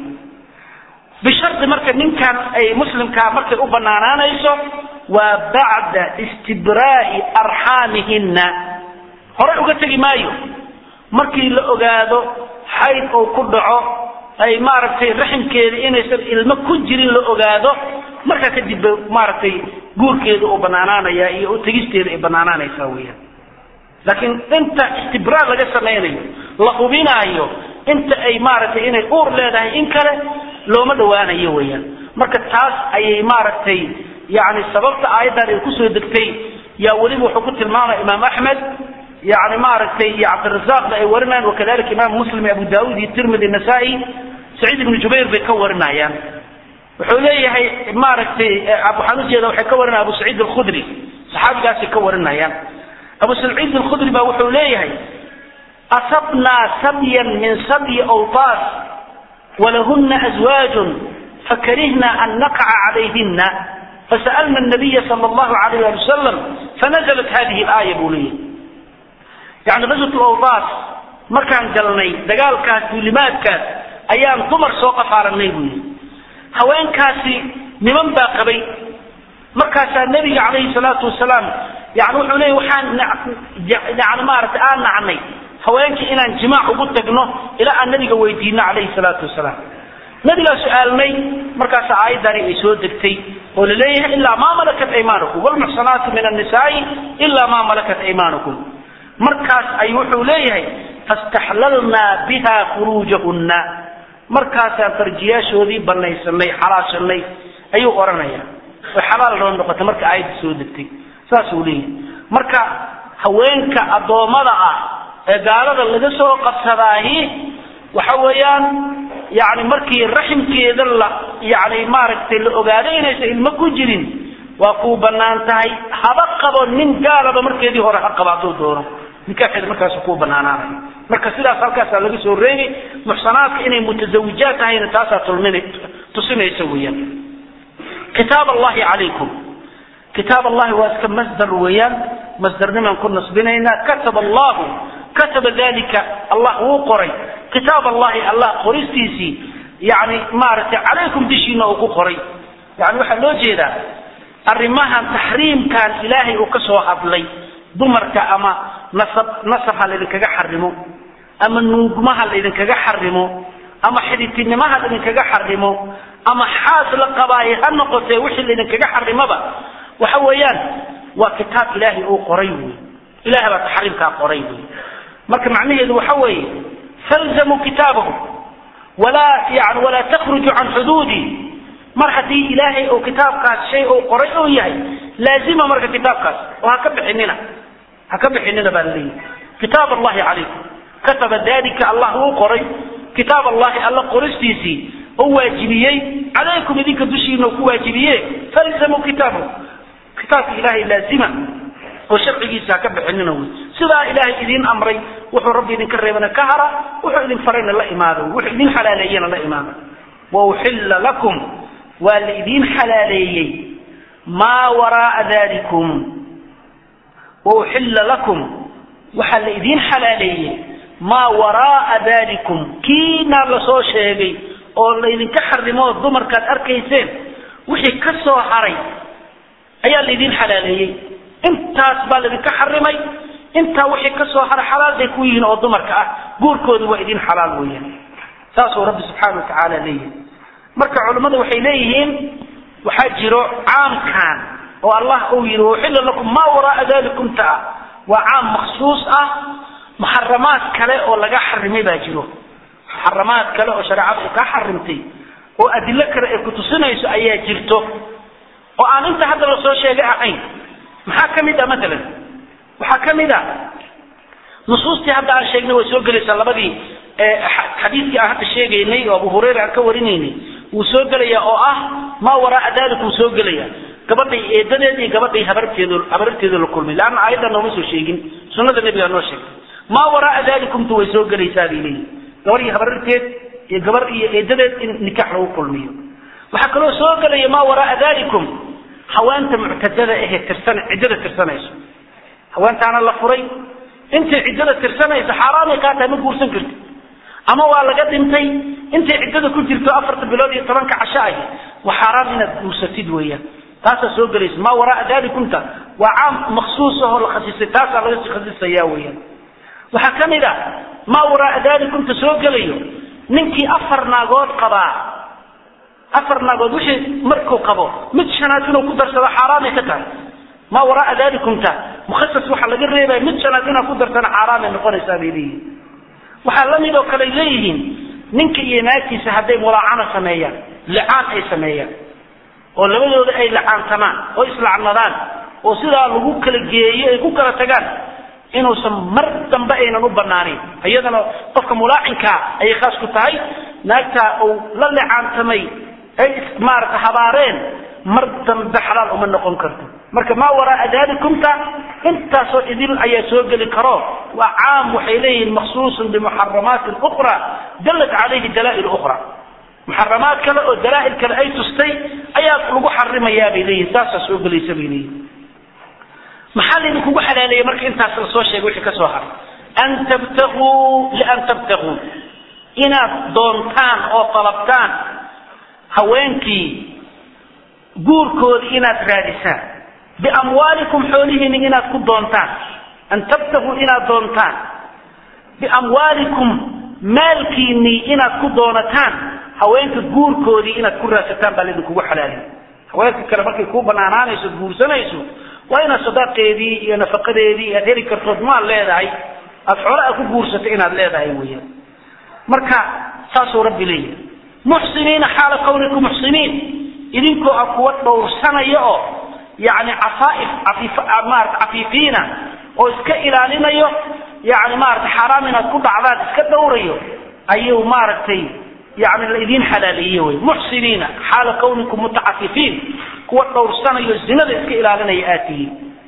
bishardi marka ninkan ay muslimkaa markay u banaanaanayso waa bacda istibraa'i arxaamihinna horey uga tegi maayo markii la ogaado xayd uu ku dhaco ay maaragtay raximkeeda inaysan ilmo ku jirin la ogaado markaa kadib ba maaragtay guurkeeda uu banaanaanaya iyo u tegisteeda ay banaanaanaysaa weeyaan laakiin inta istibraar laga samaynayo la hubinaayo inta ay maaragtay inay uur leedahay in kale looma dhawaanayo weeyaan marka taas ayay maaragtay yani sababta aayaddan ay kusoo degtay yaa weliba wuxuu ku tilmaamaya imaam axmed yani maaragtay iyo cabdirazaaqna ay warinayaan wakadalika imaam muslim iyo abu daawud iyo tirmidi nasaa-i saciid ibnu jubayr bay ka warinayaan wuxuu leeyahay maaragtay waxaan ujeeda waxay ka warinaya abu saciid alkhudri saxaabigaasay ka warinayaan abu saciid alkhudri baa wuxuu leeyahay asabnaa sabyan min sabyi awtaas walahuna azwaajun fakarihna an naqaca calayhina fasa'alna nabiya sala allahu alayh ali wasalam fanazalat hadihi alaaya buu leeyahay yani ghazwat lawtaas markaan galnay dagaalkaas duulimaadkaas ayaan dumar soo qafaaranay buu yihi haweenkaasi niman baa qabay markaasaa nebiga calayhi salaatu wasalaam yani wuxuu leeyay waxaan yani maaragtay aan nacnay haweenkii inaan jimaac ugu tagno ilaa aan nabiga weydiino calayhi salaatu wasalaam nabigaa su-aalnay markaasa aayaddani ay soo degtay oo laleeyahay ilaa maa malakat aymaanukum wlmuxsanaatu min annisaai ilaa maa malakat aymaanukum markaas ay wuxuu leeyahay fastaxlalnaa biha furuujahunna markaasaan farjiyaashoodii banaysanay xalaashanay ayuu odhanaya way xalaal noo noqotay marka aayadda soo degtay saasuu leeyahay marka haweenka addoommada ah ee gaalada laga soo qabsadaahi waxa weeyaan yani markii raximkeeda la yani maaragtay la ogaado inaysan ilmo ku jirin waa kuu banaan tahay haba qabo nin gaalaba markeedii hore ha qaba hadduu doono nikaaxeeda markaas kuu banaanaanaya marka sidaas halkaasaa laga soo reegay muxsanaadka inay mutazawijaad tahayna taasaa tulmin tusinaysa weeyaan kitaab allahi calaykum kitaab allahi waa iska masdar weeyaan masdarnimaan ku nasbinaynaa kataba allahu kataba dalika allah wuu qoray kitaab allahi allah qoristiisii yani maaragtay calaykum dishiina uu ku qoray yani waxaa loo jeedaa arrimahan taxriimkan ilaahay uu ka soo hadlay dumarka ama nasab nasab ha laydinkaga xarimo ama nuugmaha laydinkaga xarimo ama xidhitinimaha laydinkaga xarimo ama xaas la qabaaye ha noqotee wixii laydinkaga xarimoba waxa weeyaan waa kitaab ilaahay uu qoray wey ilahay baa taxriimkaa qoray wey marka macnaheedu waxa weeye falzamuu kitaabahu walaa yani walaa takhruju can xuduudi mar haddii ilaahay uu kitaabkaas shay uu qoray uu yahay laazima marka kitaabkaas oo ha ka bixinina ha ka bixinina baa laleeyahy kitaab allahi calaykum kataba dalika allah wuu qoray kitaab allahi alla qoristiisii oo waajibiyey calaykum idinka dushiina ku waajibiye falzamuu kitaabahu kitaabka ilaahay laazima oo sharcigiisa ha ka bixinina wey sidaa ilaahay idiin amray wuxuu rabbi idinka reebana ka hara wuxuu idin farayna la imaado wuxuu idin xalaaleeyena la imaado wauxilla lakum waa la idiin xalaaleeyey maa waraaa dalikum wauxilla lakum waxaa la idiin xalaaleeyey maa waraaa dalikum kiina lasoo sheegay oo laydinka xarimo dumarkaad arkayseen wixii ka soo haray ayaa laydin xalaaleeyey intaas baa laydinka xarimay intaa wixii ka soo haray xalaal bay ku yihiin oo dumarka ah guurkoodu waa idin xalaal weeyaan saasuu rabbi subxaana wa tacaala leeyahay marka culimmadu waxay leeyihiin waxaa jiro caamkan oo allah uu yidhi uxilla lakum maa waraaa dalikum taa waa caam maksuus ah muxaramaad kale oo laga xarimay baa jiro muxaramaad kale oo shareecada ay ka xarimtay oo adilo kale ay kutusinayso ayaa jirto oo aan inta hadda lasoo sheegay ahayn maxaa ka mid ah maalan waxaa ka mid ah nusuustii hadda aan sheegnay way soo gelaysaa labadii xadiidkii aan hadda sheegaynay oo abu hurayra aan ka warinaynay wuu soo gelaya oo ah maa waraaa dalik wuu soo gelaya gabadhay eedadeed iyo gabadhay habarteed habarteeda la kulmay leanna aayadda nooma soo sheegin sunnada nebigaa noo sheegtay maa waraaa dalikumtu way soo gelaysaa bay leeyihin gabar iyo habarteed iyo gabar iyo eedadeed in nikaax lagu kulmiyo waxaa kaloo soo gelaya maa waraaa dalikum haweenta muctadada ahee tirsan ciddada tirsanayso haweentaana la furay intay ciddada tirsanayso xaaraamay kaa tahay ma guursan karti ama waa laga dhintay intay ciddada ku jirto afarta bilood iyo tobanka casho ahi waa xaaraam inaad guursatid weeyaan taasaa soo gelaysa maa waraaa dalikumta waa caam maksuus ahoo la khasisay taasaa laga sii khasisaya weeyaan waxaa ka mid a maa waraaa dalikumta soo gelayo ninkii afar naagood qabaa afar naagood wixii markuu qabo mid shanaad inuu ku darsado xaaraamay ka tahay maa waraaa dalikumta mukhasas waxaa laga reebaya mid shanaad inaad ku darsana xaaraamay noqonaysaa bay leeyihin waxaa la mid oo kale leeyihiin ninka iyo naagtiisa hadday mulaacana sameeyaan licaan ay sameeyaan oo labadooda ay lacaantamaan oo islacnadaan oo sidaa lagu kala geeyo ay ku kala tagaan inuusan mar dambe aynan u banaanayn iyadana qofka mulaacinkaa ayay khaas ku tahay naagtaa uu la licaantamay ay maarata habaareen mar dambe xalaal uma noqon karto marka maa waraaa dalikumta intaasoo idil ayaa soo geli karo waa caam waxay leeyihiin maksuusun bimuxaramaatin ukra dallat calayhi dalaa'il ukra muxaramaad kale oo dalaa'il kale ay tustay ayaa lagu xarimayaa bay leeyihin saasaa soo gelaysa bay leeyihin maxaa laydinkugu xalaaleeyey marka intaas lasoo sheegay wixii ka soo haray an tabtaguu lian tabtaguu inaad doontaan oo qalabtaan haweenkii guurkoodii inaad raadisaan biamwaalikum xoolihiina inaad ku doontaan an tabtaguu inaad doontaan biamwaalikum maalkiinii inaad ku doonataan haweenka guurkoodii inaad ku raadsataan baa laydinkugu xalaaliy haweenka kale markay kuu banaanaanayso guursanayso waa inaad sadaaqeedii iyo nafaqadeedii aad heli kartood maal leedahay aad xoolaa ku guursato inaad leedahay weyaan marka saasuu rabbi leeyahay muxsiniina xaala kawnikum muxsiniin idinkoo a kuwa dhowrsanaya oo yani cafaaif afiif maarata cafiifiina oo iska ilaalinayo yani maarata xaaraam inaad ku dhacdaan iska dhowrayo ayuu maaragtay yani la idiin xalaaleeye wey muxsiniina xaala kawnikum mutacafifiin kuwa dhowrsanayo zinada iska ilaalinaya aad tihiin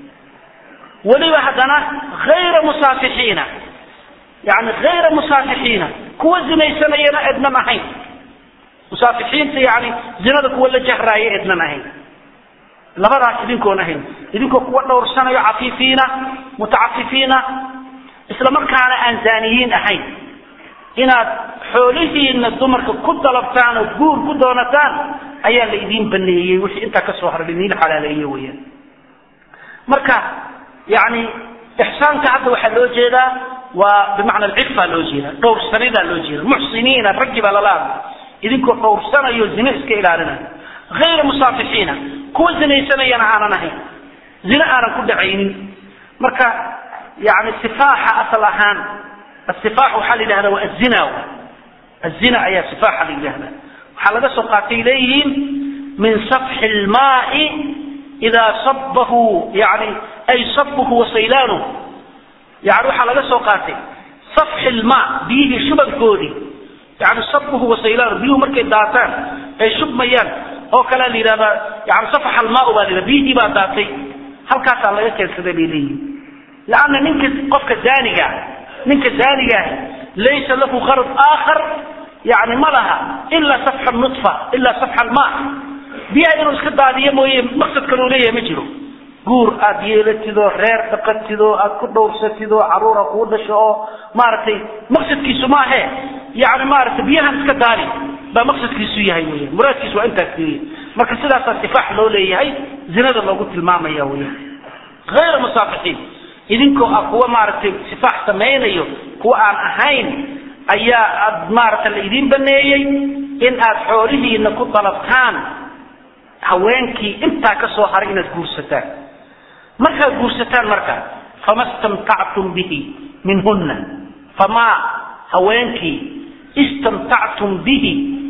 weliba haddana hayra musaafixiina yani hayra musaafixiina kuwa zinaysanayana ednan ahayn musaafixiinta yani zinada kuwa la jahraaya ednan ahayn labadaas idinkoon ahayn idinkoo kuwa dhowrsanayo cafiifiina mutacafifiina isla markaana aan zaaniyiin ahayn inaad xoolihiina dumarka ku dalabtaan oo guur ku doonataan ayaa la idiin baneeyey wixii intaa kasoo haray laidiin xalaaleeye weyaan marka yani ixsaanka hadda waxaa loo jeedaa waa bimacna alcifa loo jeeda dhowrsanidaa loo jeeda muxsiniina raggi baa lala hadlay idinkoo dhowrsanayo zine iska ilaalinayo hayra musaafixiina kuwa zinaysanayana aanan ahayn zine aanan ku dhacaynin marka yani sifaaxa asal ahaan asifaax waxaa la yidhahda waa azina azina ayaa sifaaxa la yidhahda waxaa laga soo qaatay leeyihiin min safxi lmaai idaa sabahu yani ay sabuhu wasaylaanu yani waxaa laga soo qaatay safxi lmaa biyihii shubankoodii yani sabuhu wasaylaanu biyuhu markay daataan ay shubmayaan oo kalea la yidhahdaa yani safax almaau baa la yidhahda biyihii baa daatay halkaasaa laga keensaday bay leeyihin laanna ninka qofka zaaniga ninka zaanigaah laysa lahu qarad aakhar yani ma laha ilaa safxa nutfa ilaa safxa almaa biyaha inuu iska daadiyo mooye maqsad kaloo leeyahay ma jiro guur aad yeelatidoo reer dhaqatidoo aad ku dhowrsatidoo caruura kuu dhasho oo maaragtay maqsadkiisu maahe yani maaragtay biyahan iska daadi baa maqsadkiisu yahay weya muraadkiisu waa intaas weya marka sidaasaa sifaax loo leeyahay zinada loogu tilmaamaya weya hayra musaafixiin idinkoo ah kuwa maaragtay sifaax samaynayo kuwa aan ahayn ayaa aad maaragta la idiin baneeyey in aad xoolihiina ku dalabtaan haweenkii intaa ka soo haray inaad guursataan markaad guursataan marka fama istamtactum bihi minhunna famaa haweenkii istamtactum bihi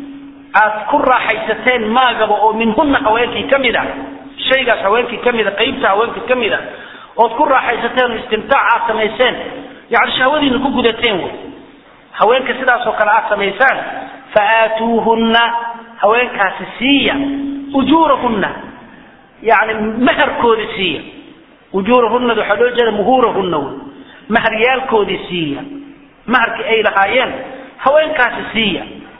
aad ku raaxaysateen maagaba oo minhunna haweenkii ka mid a shaygaas haweenkii ka mid a qaybta haweenkii ka mid a ood ku raaxaysateen oo istimtaac aad samayseen yani shahwadiina ku gudateen wey haweenka sidaasoo kale aad samaysaan fa aatuuhunna haweenkaasi siiya ujuurahunna yani maharkoodi siiya ujuurahunada waxaa loo jeeda muhuurahunna wey maharyaalkoodii siiya maharkii ay lahaayeen haweenkaasi siiya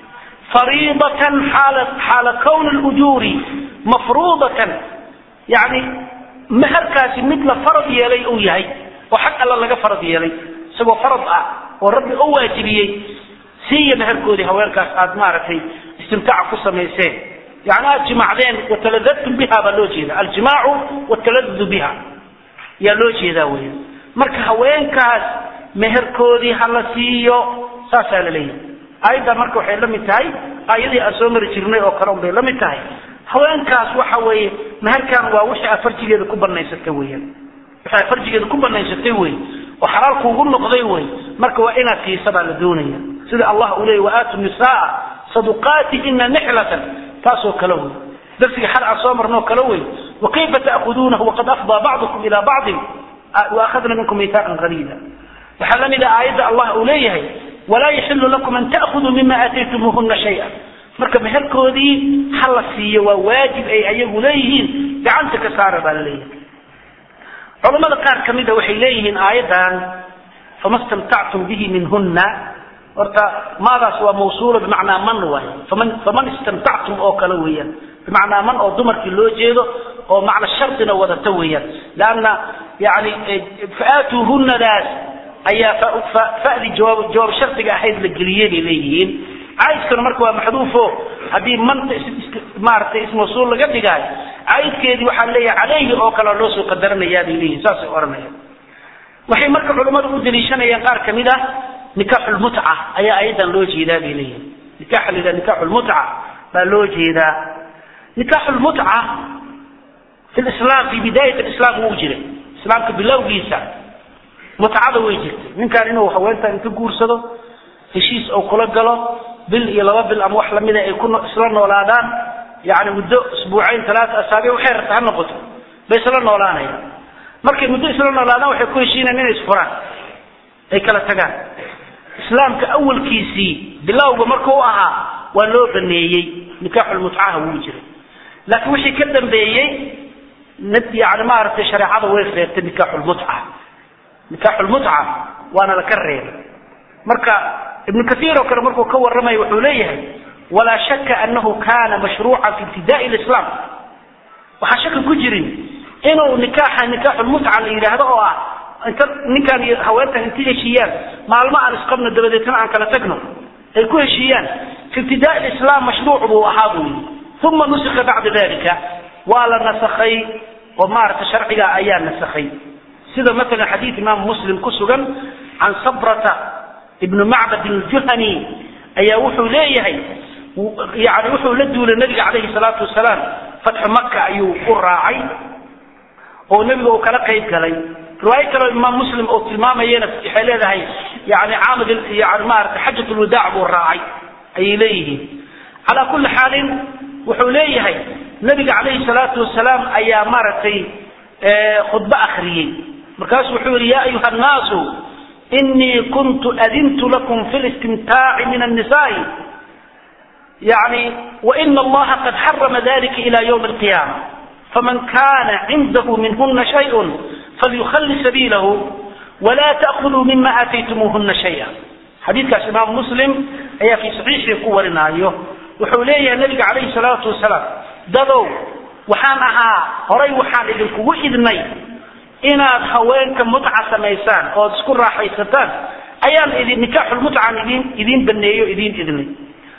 fariidatan xaala xaala kowni lujuuri mafruudatan yani maharkaasi mid la farad yeelay uu yahay oo xag alla laga farad yeelay isagoo farad ah oo rabbi u waajibiyey siiya maharkoodii haweenkaas aad maaragtay istimtaaca ku samayseen yani aad jimacdeen wataladadtum biha baa loo jeeda aljimaacu wataladudu biha yaa loo jeedaa weya marka haweenkaas meherkoodii ha la siiyo saasaa la leeyahay aayaddaa marka waxay la mid tahay aayadii aan soo mari jirnay oo kale un bay la mid tahay haweenkaas waxa weeye meherkan waa wixii aad farjigeeda ku banaysatay weeyaan wixii aad farjigeeda ku banaysatay wey oo xalaal kuugu noqday wey marka waa inaad siisa baa la doonaya sida allah uu leeyay waaatu nisaa saduqaatihina nixlatan taasoo kale wey darsiga xal aan soo marnoo kale wey wakayfa ta'khuduunahu waqad afdaa bacdukum ila bacdin waakhadna minkum miihaaqan qaliila waxaa la mid ah aayadda allah uu leeyahay walaa yaxilu lakum an ta'khuduu mima aataytumuuhuna shaya marka meherkoodii ha la siiyo waa waajib ay ayagu leeyihiin gacanta ka saara baa la leeyahay culamada qaar ka mida waxay leeyihiin aayaddan fama stamtactum bihi minhunna horta maadaas waa mawsuula bimacnaa man waay faman faman istamtactum oo kale weeyaan bimacnaa man oo dumarkii loo jeedo oo macna shardina wadata weeyaan leanna yani faaatuuhunadaas ayaa fadi jawaab jawaab shardiga ahayd la geliyey bay leeyihiin caydkana marka waa maxduufo haddii manta maaragtay ismawsuul laga dhigaay caydkeedii waxaa leeyahay caleyhi oo kale loo soo qadaranayaa bay leeyihin saasay odhanayaan waxay marka culammadu u daliishanayaan qaar ka mid ah nikaaxulmutca ayaa ayadan loo jeedaa bay leeyihin nikaxa la yidhaha nikaaxulmutca baa loo jeedaa nikaaxulmutca fi lislaam fi bidaayat alislaam wuu jiray islaamka bilowgiisa mutcada way jirtay ninkaan inuu haweentan inka guursado heshiis ou kula galo bil iyo laba bil ama wax lamida ay ku isla noolaadaan yani muddo isbuucayn talaata asaabic waxay rabta ha noqoto bay isla noolaanayaan markay muddo isla noolaadaan waxay ku heshiinayaan inay isfuraan ay kala tagaan islaamka awalkiisii bilowga markuu ahaa waa loo baneeyey nikaaxulmutcaha wuu jiray laakiin wixii ka dambeeyey yani maaragtay shareecada way reebtay nikaaxulmutca nikaaxulmutca waana laka reebay marka ibnu kaiir oo kale markuu ka warramaya wuxuu leeyahay walaa shaka anahu kana mashruucan fi ibtidaai lislaam waxaan shaka ku jirin inuu nikaaxa nikaaxulmutca la yidhaahdo oo ah inta ninkaan iyo haweentan inta heshiiyaan maalmo aan isqabno dabadeetna aan kala tagno ay ku heshiiyaan fi ibtidaai lislaam mashruuc buu ahaa buu yidhi uma nusika bacda dalika waa la nasakhay oo maaragtay sharciga ayaa nasakhay sida maala xadiid imaam muslim ku sugan can sabrata ibnu macbad aljuhani ayaa wuxuu leeyahay yani wuxuu la duulay nabiga calayhi salaatu wasalaam fatxu maka ayuu u raacay oo nebiga uu kala qayb galay riwaayo kaleo imaam muslim oo tilmaamayana waxay leedahay yani caamad yani maarata xajat lwadaac buu raacay ayay leeyihiin calaa kulli xaalin wuxuu leeyahay nabiga calayhi salaatu wasalaam ayaa maaragtay khudbo akriyey markaasu wuxuu yihi ya ayuha annaasu inii kuntu adintu lakum fi listimtaaci min annisaai yani waina allaha qad xarama dalika ila ywmi alqiyama faman kana cindahu minhuna shayء falyukhali sabiilahu wla taأkhuduu mima aataytumuuhuna shaya xadiidkaas imaam muslim ayaa fi saxiixii ku warinaayo wuxuu leeyahay nabiga calayhi salaatu wasalaam dadow waxaan ahaa horay waxaan idinkugu idnay inaad haweenka mutca samaysaan ood isku raaxaysataan ayaan idin nikaaxulmutcan idin idiin baneeyo idiin idnay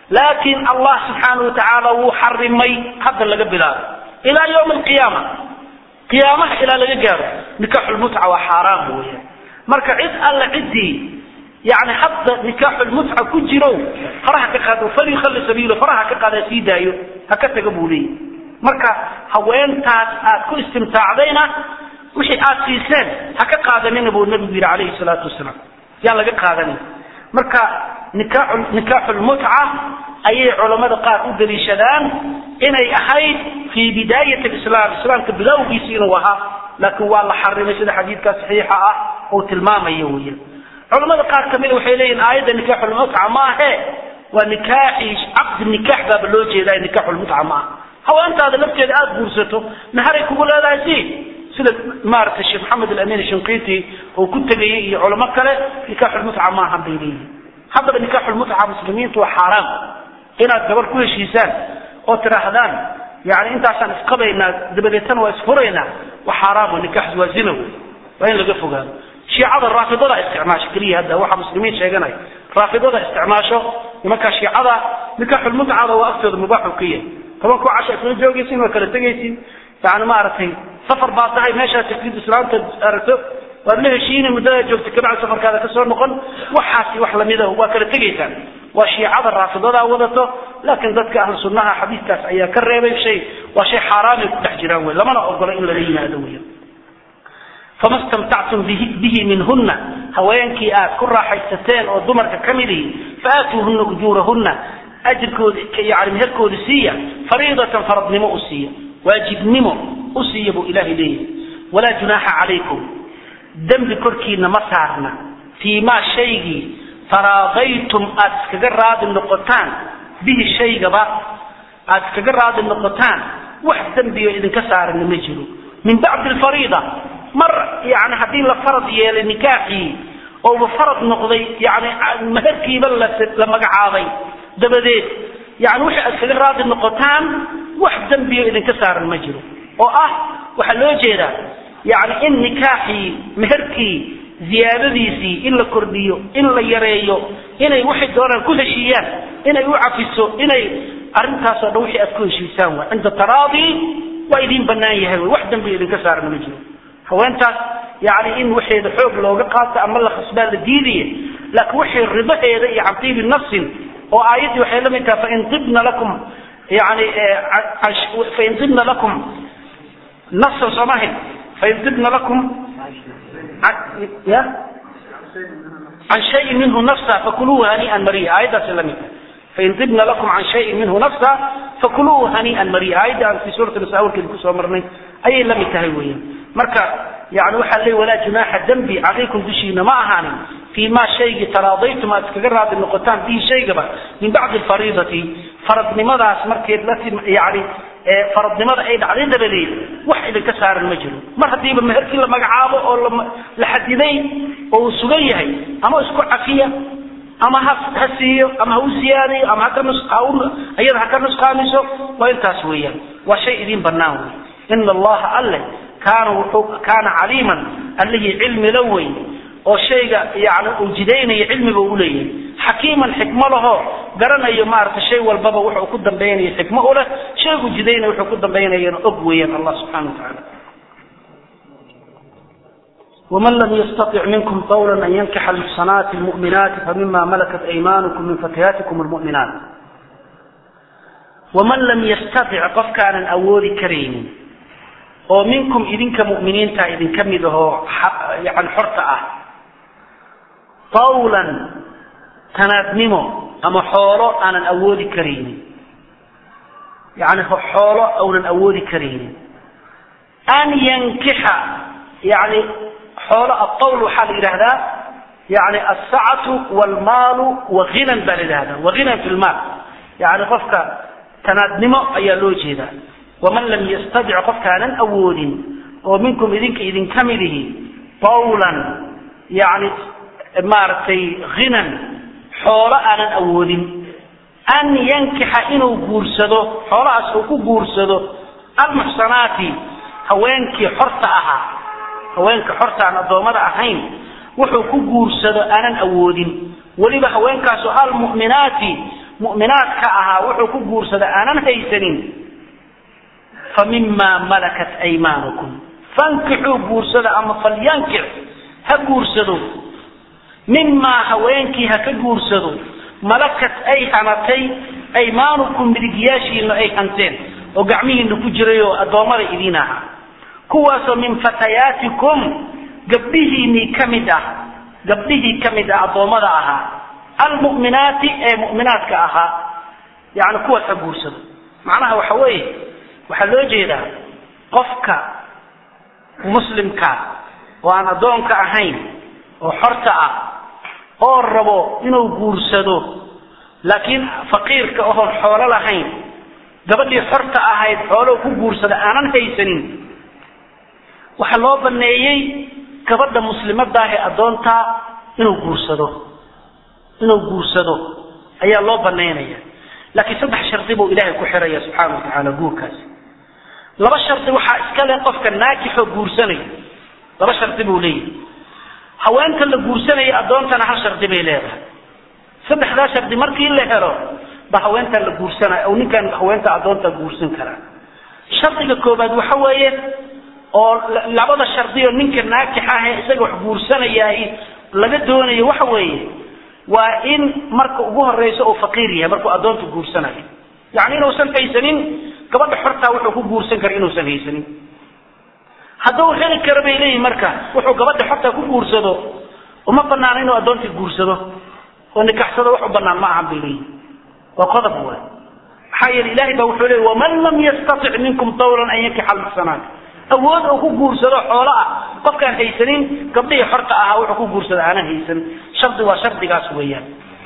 laakiin allah subxaana wa tacaala wuu xarimay hadda laga bilaabo ilaa yawmi alqiyaama qiyaamaha ilaa laga gaaro nikaaxulmutca waa xaaraam weeyaan marka cid alle ciddii yani hadda nikaaxulmutca ku jiro faraha ka qaado falyukhalli sabiilo faraha ka qaada sii daayo ha ka taga buu leeyahy marka haweentaas aad ku istimtaacdayna wixii aad siiseen ha ka qaadanina buu nabigu yidhi calayhi salaatu wasalaam yaan laga qaadanin marka nikaaxu nikaaxulmutca ayay culammada qaar u daliishadaan inay ahayd fii bidaayat alislaam islaamka bilowgiisi inuu ahaa laakiin waa la xarimay sida xadiidkaa saxiixa ah uu tilmaamayo weeyaan culamada qaar kamida waxay leeyihin aayadda nikaaxulmutca ma ahe waa nikaaxii caqdi nikaax baaba loo jeedaa nikaaxulmutca ma aha haweentaada lafteeda aada guursato naharay kugu leedahay si sida maaragtay sheekh maxamed alamin shinqiiti uu ku tegayay iyo culamo kale nikaaxulmutca ma ahan bay leeyihin haddaba nikaaxulmutca muslimiintu waa xaaraam inaad gabadh ku heshiisaan oo tidhaahdaan yani intaasaan isqabaynaa dabadeetana waa isfuraynaa waa xaaraam oo nikaax waa zina wey waa in laga fogaado shiicada raafidada isticmaasho keliya hadda waxa muslimiin sheeganaya raafidada isticmaasho nimankaa shiicada nikaaxulmutcada waa agtooda mubaaxu ka yahay toban ku casha isla joogaysin waa kala tegaysin yani maaragtay safar baa tahay meeshaa tagtid islaamta aragto waad la heshiini muddada joogta kabacdi safarkaada kasoo noqon waxaasi wax lamida waa kala tegaysaan waa shiicada raafidada wadato laakiin dadka ahlu sunnaha xadiiskaas ayaa ka reebay shay waa shay xaaraamay ku dhex jiraan wey lamana ogola in lala yimaado wey fama stamtactum bihi minhuna haweenkii aad ku raaxaysateen oo dumarka ka mid ihi faatuuhuna ujuurahuna ajirkooda yani meherkooda siiya fariidatan faradnimo u siiya waajibnimo u siiya buu ilahay leeyahay walaa junaaxa calaykum dembi korkiina ma saarna fii maa shaygii taraadaytum aad iskaga raadi noqotaan bihi shaygaba aad iskaga raadi noqotaan wax dembiyo idinka saarana ma jiro min bacdi alfariida mar yani haddii la farad yeelay nikaaxii ouba farad noqday yani meherkiiba la magacaabay dabadeed yani wixii aad iskaga raadi noqotaan wax dembiyo idinka saaran ma jiro oo ah waxaa loo jeedaa yani in nikaaxii meherkii ziyaadadiisii in la kordhiyo in la yareeyo inay waxay doonaan ku heshiiyaan inay u cafiso inay arrintaasoo dhan wixii aad ku heshiisaan waa cinda taraadi waa idiin banaan yahay wax dembiyo idinka saaran ma jiro haweentaas yani in waxeeda xoog looga qaato ama la khasbaa la diidaya laakiin wixii ribaheeda iyo cabdiibi nafsin oo aayaddii waxay la mid tahay fain ibna lakum yani fain ibna lakum nafsan soomahin fain ibna lakum ya can shayin minhu nafsa fakuluuhu hanii'an mariya aayaddaasi la mid tahay fain ibna lakum can shayin minhu nafsa fakuluuhu hanii'an mariya aayadda aan fi suurati nisa awalkeeda kusoo marnay ayay la mid tahay weeyaan marka yani waxaa leey walaa junaaxa dembi calaykum dushiina ma ahaanin fii ma shaygii taraadaytum aad iskaga raadi noqotaan bihi shaygaba min bacdi alfariidati faradnimadaas markeed la yani faradnimada ay dhacday dabadeed wax idinka saaran ma jiro mar haddiiba meherkii la magacaabo oo la xadiday oo uu sugan yahay ama isku cafiya ama ha ha siiyo ama ha u siyaadayo ama haka nus iyada ha ka nusqaamiso waa intaas weeyaan waa shay idiin banaan wey ina allaha alle kaana wuxuu kaana caliiman allihii cilmi la weyn oo shayga yani uu jidaynaya cilmiga u leeyahay xakiiman xikmo laho garanayo maaragtay shay walbaba wuxuu ku dambaynaya xikmo u leh shaygu jidaynaya wuxuu ku dambaynayana og weeyaan allah subxana wa tacaala ومن لم يستطع منكم قولا أن ينكح المحصنات المؤمنات فمما ملكت أيمانكم من فتياتكم المؤمنات ومن لم يستطع قف كان أول كريم oo minkum idinka mu'miniinta idinka mid ahoo yani xorta ah qawlan tanaadnimo ama xoolo aanan awoodi karaynin yani xoolo aunan awoodi karaynin an yankixa yani xoolo aqawl waxaa la yidhahdaa yani asacatu waalmaalu wahinan baa la yidhahdaa wahinan fi lmaal yani qofka tanaadnimo ayaa loo jeedaa waman lam yastadic qofkaanan awoodin oo minkum idinka idinka midihi qawlan yani maaragtay hinan xoolo aanan awoodin an yankixa inuu guursado xoolahaas uu ku guursado almuxsanaati haweenkii xorta ahaa haweenka xorta aan addoommada ahayn wuxuu ku guursado aanan awoodin weliba haweenkaasoo almu'minaati mu'minaadka ahaa wuxuu ku guursada aanan haysanin fa mimaa malakat aymaanukum fankixuu guursada ama falyankix ha guursado mimaa haweenkii ha ka guursado malakat ay hanatay aymaanukum midigyaashiina ay hanteen oo gacmihiina ku jiray oo addoommada idiin ahaa kuwaasoo min fatayaatikum gabdhihiinii ka mid ah gabdhihii ka mid ah addoommada ahaa almu'minaati ee mu'minaadka ahaa yani kuwaas ha guursado macnaha waxa weeye waxaa loo jeedaa qofka muslimka oo aan addoonka ahayn oo xorta ah oo rabo inuu guursado laakiin faqiirka oon xoolo lahayn gabadhii xorta ahayd xoolo ku guursada aanan haysanin waxaa loo baneeyey gabadha muslimadaahe addoontaa inuu guursado inuu guursado ayaa loo banaynaya laakiin saddex shardi buu ilaahay ku xiraya subxaana wa tacaala guurkaasi laba shardi waxaa iska leh qofka naakixoo guursanaya laba shardi buu leeyahay haweenta la guursanaya addoontana hal shardi bay leedahay saddexdaa shardi markii la helo ba haweentaa la guursanaya oo ninkan haweenta addoonta guursan karaa shardiga koobaad waxa weeye oo labada shardioo ninka naakix ah ee isaga wax guursanayaay laga doonayo waxa weeye waa in marka ugu horeysa uu faqiir yahay markuu addoonta guursanayo yacni inuusan haysanin gabadha xortaa wuxuu ku guursan kara inuusan haysanin hadduu heli karo bay leeyihin marka wuxuu gabadha xortaa ku guursado uma banaana inuu addoontii guursado oo nikaxsado wax u banaan ma ahan bay leeyihin waa qodob waay maxaa yeele ilahay baa wuxuu leey waman lam yastatic minkum tawlan an yankixa almuxsanaat awood oo ku guursado xoolo ah qofkaan haysanin gabdhihii xorta ahaa wuxuu ku guursado aanan haysan shardi waa shardigaas weeyaan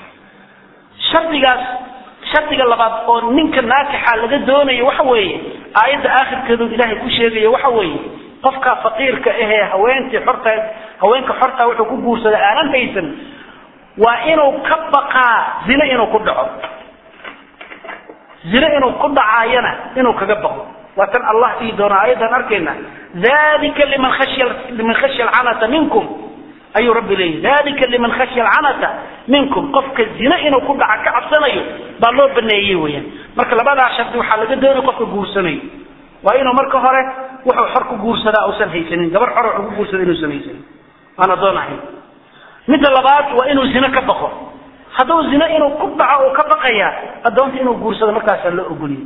shardigaas shardiga labaad oo ninka naakixa laga doonayo waxa weeye aayadda aakhirkeedu ilaahay ku sheegayo waxa weeye qofka faqiirka ahee haweentii xorta haweenka xorta wuxuu ku guursada aanan haysan waa inuu ka baqaa zine inuu ku dhaco zine inuu ku dhacaayana inuu kaga baqo waa tan allah dhihi doona aayaddan arkayna dalika liman khashya liman khashya alcanata minkum ayuu rabbi leeyahy dalika liman khashya alcanata minkum qofka zine inuu ku dhaca ka cabsanayo baa loo baneeyey weeyaan marka labadaa shardi waxaa laga doonaya qofka guursanayo waa inuu marka hore wuxuu xor ku guursadaa uusan haysanin gabar xor wuxuu ku guursada inuusan haysanin aan addoon ahayn midda labaad waa inuu zine ka baqo hadduu zine inuu ku dhaco oo ka baqaya addoonta inuu guursado markaasaa loo ogoliyey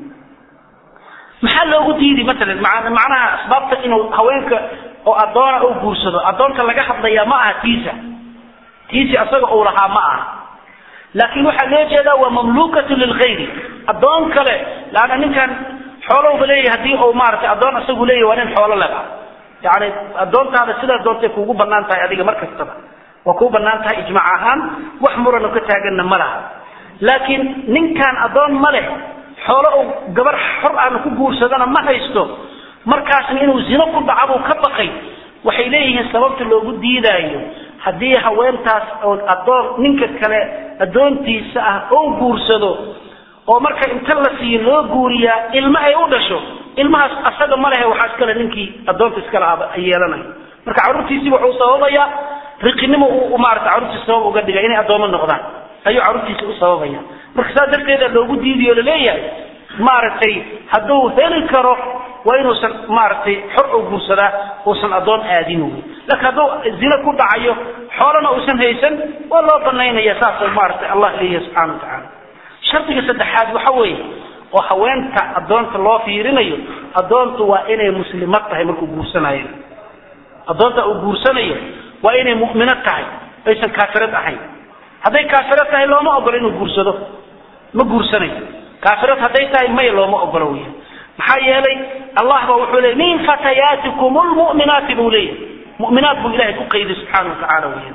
maxaa loogu diidi matalan macnaha asbaabta inuu haweenka oo addoona u guursado addoonta laga hadlayaa ma aha tiisa tiisi asaga uu lahaa ma aha laakiin waxaa loo jeedaa waa mamlukatu lilgayri addoon kale laanna ninkan xoolowba leeyahy haddii uu maaratay addoon isagu leeyahy waa nin xoolo lega yani addoontaada sidaa doontay kuugu banaan tahay adiga mar kastaba waa kuu banaan tahay ijmaac ahaan wax murano ka taaganna ma laha laakiin ninkan addoon ma leh xoolo uu gabar xor aana ku guursadana ma haysto markaasna inuu zino ku dhaca buu ka baqay waxay leeyihiin sababta loogu diidaayo haddii haweentaas oo addoon ninka kale addoontiisa ah oo guursado oo marka inta la siiyo loo guuriyaa ilmo ay u dhasho ilmahaas asaga ma lehe waxaa iskale ninkii addoonta iskale aba yeelanayo marka carruurtiisii wuxuu sababayaa riqinimo uu maarata carruurtiisa sabab uga dhigay inay addoomo noqdaan ayuu carruurtiisa u sababaya marka saas darteeda loogu diidiyo laleeyahay maaragtay hadduu heli karo waa inuusan maaragtay xor u guursadaa uusan addoon aadin wey laakiin hadduu zine ku dhacayo xoolana uusan haysan waa loo banaynaya saasoo maaragtay allah leeyahay subxana wa tacaala shardiga saddexaad waxa weeye oo haweenta addoonta loo fiirinayo addoontu waa inay muslimad tahay markuu guursanayo addoonta uu guursanayo waa inay mu'minad tahay aysan kaafirad ahayn hadday kaafirad tahay looma ogolo inuu guursado ma guursanayo kaafirad hadday tahay may looma ogolo weya maxaa yeelay allah ba wuxuu leeyay min fatayaatikum lmu'minaati buu leeyahy mu'minaat buu ilahay ku qayday subxaana wa tacaala weya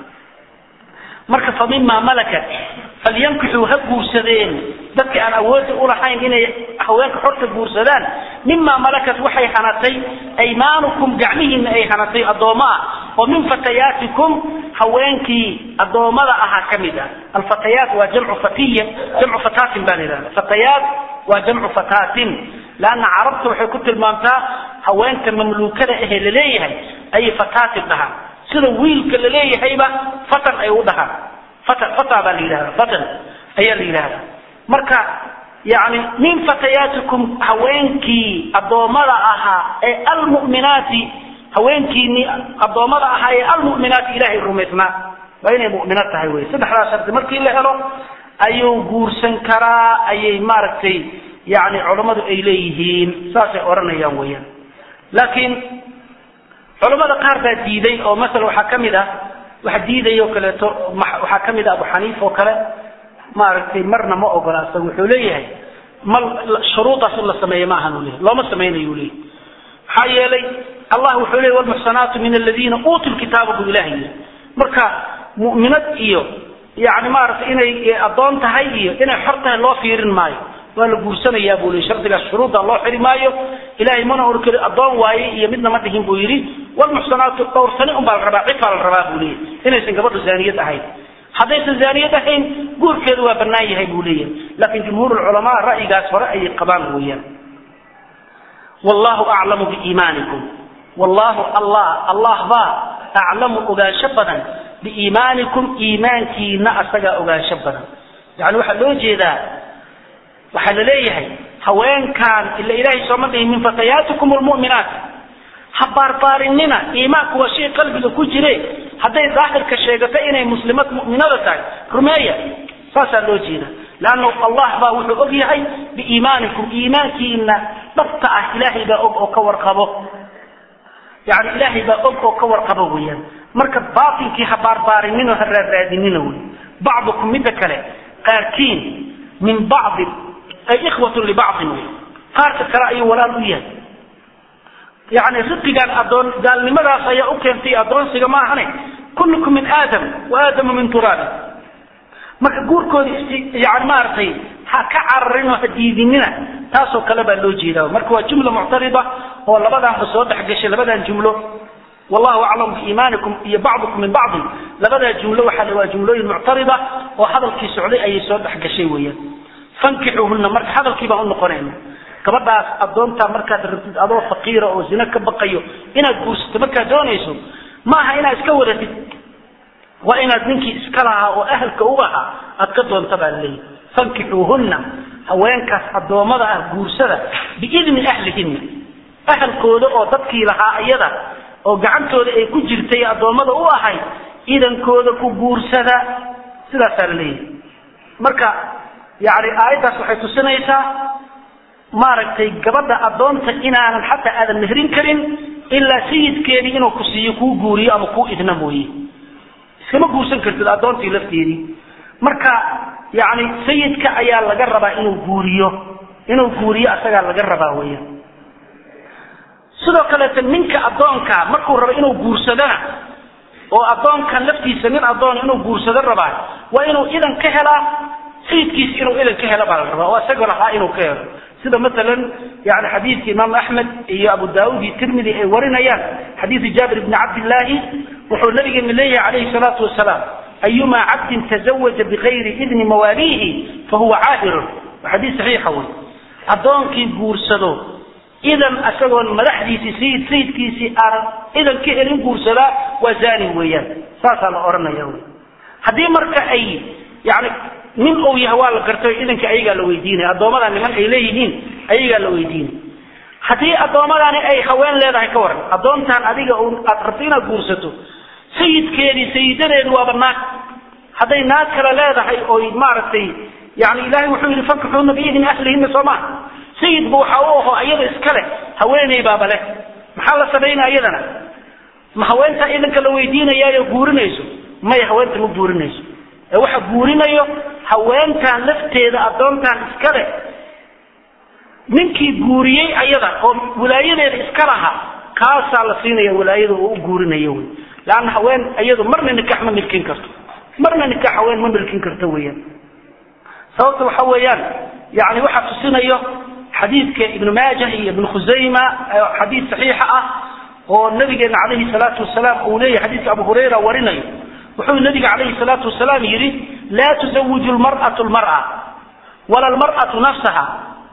marka fa mima malakat falyankixuu ha guursadeen dadka aan awoodi ulahayn inay haweenka xorta guursadaan mima malakat waxay hanatay aymaanukum gacmihiina ay hanatay addoommo ah oo min fatayaatikum haweenkii addoommada ahaa ka mid ah alfatayaat waa jamcu fatiya jamcu fataatin baa la yidhahda fatayaat waa jamcu fataatin laanna carabta waxay ku tilmaamtaa haweenka mamluukada ahee laleeyahay ayay fataatin dhahaan sida wiilka laleeyahayba fatan ay u dhahaan fatan fata baa la yidhahda fatan ayaa la yidhahda marka yani min fatayaatikum haweenkii addoommada ahaa ee almu'minaati haweenkiini addoommada ahaa ee almu'minaati ilaahay rumaysnaa waa inay mu'mino tahay wey saddexdaas shardi markii la helo ayuu guursan karaa ayay maaragtay yani culammadu ay leeyihiin saasay odhanayaan weyaan laakiin culammada qaar baa diiday oo masala waxaa ka mid ah waxa diidaya oo kaleeto waxaa ka mid ah abu xaniifa oo kale maaragtay marna ma ogola isaga wuxuu leeyahay ma shuruudaas in la sameeyo ma ahan u leeyahy looma samaynayo leeyahy maxaa yeelay allah wuxuu leeyay walmuxsanaatu min aladiina uutuu lkitaaba buu ilahay yiri marka mu'minad iyo yani maaragtay inay addoon tahay iyo inay xor tahay loo fiirin maayo waa la guursanayaa buu leeyay shardigaas shuruudda loo xiri maayo ilahay mana or keli addoon waaye iyo midna ma dhihin buu yidhi walmuxsanaatu dhowrsani un baa la rabaa cifaa la rabaa buu leeyahy inaysan gabadhu zaaniyad ahayn haddaysan zaaniyad ahayn guurkeedu waa bannaan yahay buu leeyahay laakiin jumhuur culamaa ra'yigaas hore ayay qabaan weeyaan wallahu aclamu biiimaanikum wallahu allah allah baa aclamu ogaansho badan biiimaanikum iimaankiina asagaa ogaansho badan yani waxaa loo jeedaa waxaa la leeyahay haweenkan ila ilaahay sooma dhihin min fatayaatikum lmu'minaat ha baarbaarinina iimaanku waa shay qalbiga ku jire hadday daahirka sheegato inay muslimad mu'minada tahay rumeeya saasaa loo jeeda leanna allah baa wuxuu og yahay biiimaanikum iimaankiina dhabta ah ilaahay baa og oo ka warqabo yani ilaahay baa og oo ka warqabo weeyaan marka baatinkii ha baarbaarinino ha raarraadinina wey bacdukum midda kale qaarkiin min bacdi ay ikhwatun libacdin wey qaarka kale ayuu walaal u yahay yani riqigan adoon gaalnimadaas ayaa u keentay adoonsiga ma ahane kullukum min aadam wa aadamu min turaabi marka guurkooda yani maaragtay ha ka cararin oo ha diidinina taasoo kale baa loo jeeda marka waa jumla muctarida oo labadaanba soo dhexgashay labadan jumlo wallahu aclam biiimaanikum iyo bacdukum min bacdin labadaa jumlo waxaa waa jumlooyin muctarida oo hadalkii socday ayay soo dhexgashay weeyaan fankixuuhuna marka hadalkii baan unoqonayna gabadhaas adoontaa markaad rabtid adoo faqiira oo zina ka baqayo inaad guursato markaad doonayso maaha inaad iska wadatid waa inaad ninkii iska lahaa oo ahalka u ahaa aad ka doonta baa laleeyahy fankixuuhunna haweenkaas addoommada ah guursada biidni ahlihinna ahalkooda oo dadkii lahaa iyada oo gacantooda ay ku jirtay addoommada u ahayd idankooda ku guursada sidaasaa la leeyahay marka yani aayaddaas waxay tusinaysaa maaragtay gabadha addoonta inaanan xataa aadan mehrin karin ilaa sayidkeedii inuu ku siiyo kuu guuriyo ama kuu idna mooye iskama guursan kartid addoontii lafteedii marka yani sayidka ayaa laga rabaa inuu guuriyo inuu guuriyo asagaa laga rabaa weya sidoo kaleeto ninka addoonka markuu rabo inuu guursadona oo addoonkan laftiisa nin addoon inuu guursado rabaa waa inuu idan ka helaa sayidkiisa inuu idan ka helo baa la rabaa oo isagoo lahaa inuu ka helo sida maalan yani xadiidka imaam axmed iyo abu daauud iyo tirmidi ay warinayaan xadiidu jaabir bni cabdillaahi wuxuu nabigeena leeyahay calayhi salaatu wasalaam ayumaa cabdin tazawaja bigayri idni mawaaliihi fahuwa caahirun waa xadiis saxiixa wey addoonkii guursado idan isagoon madaxdiisii sayid sayidkiisii aanan idan ka helin guursadaa waa zani weeyaan saasaa la odhanaya wy haddii marka ay yani nin uu yahay waa la gartay idanka ayagaa la weydiinaya addoommada niman ay leeyihiin ayagaa la weydiinay haddii addoommadani ay haween leedahay ka waran addoontaan adiga aad rabto inaad guursato sayidkeedii sayidadeedu waaba naag hadday naag kale leedahay oy maaragtay yani ilahay wuxuu yidhi fankixuuna biidni ahlihinna soo maha sayidba waxa u aho iyada iskale haweeney baaba leh maxaa la samaynaa iyadana ma haweentaa idanka la weydiinayaayo guurinayso maya haweenta ma guurinayso ee waxa guurinayo haweentan lafteeda addoontan iskale ninkii guuriyey ayada oo wilaayadeeda iska lahaa kaasaa la siinaya wilaayada oo u guurinayo wy leanna haween iyadu marna nikax ma milkin karto marna nikax haween ma milkin karto weeyaan sababta waxa weeyaan yani waxaa tusinayo xadiidka ibnu maajah iyo ibnu khusayma xadiid saxiixa ah oo nabigeena calayhi salaatu wasalaam uu leeyahay xadiidka abu hurayra warinayo wuxuu nabiga calayhi salaatu wasalaam yidhi laa tuzawiju lmar'atu lmar'a wala almar'atu nafsaha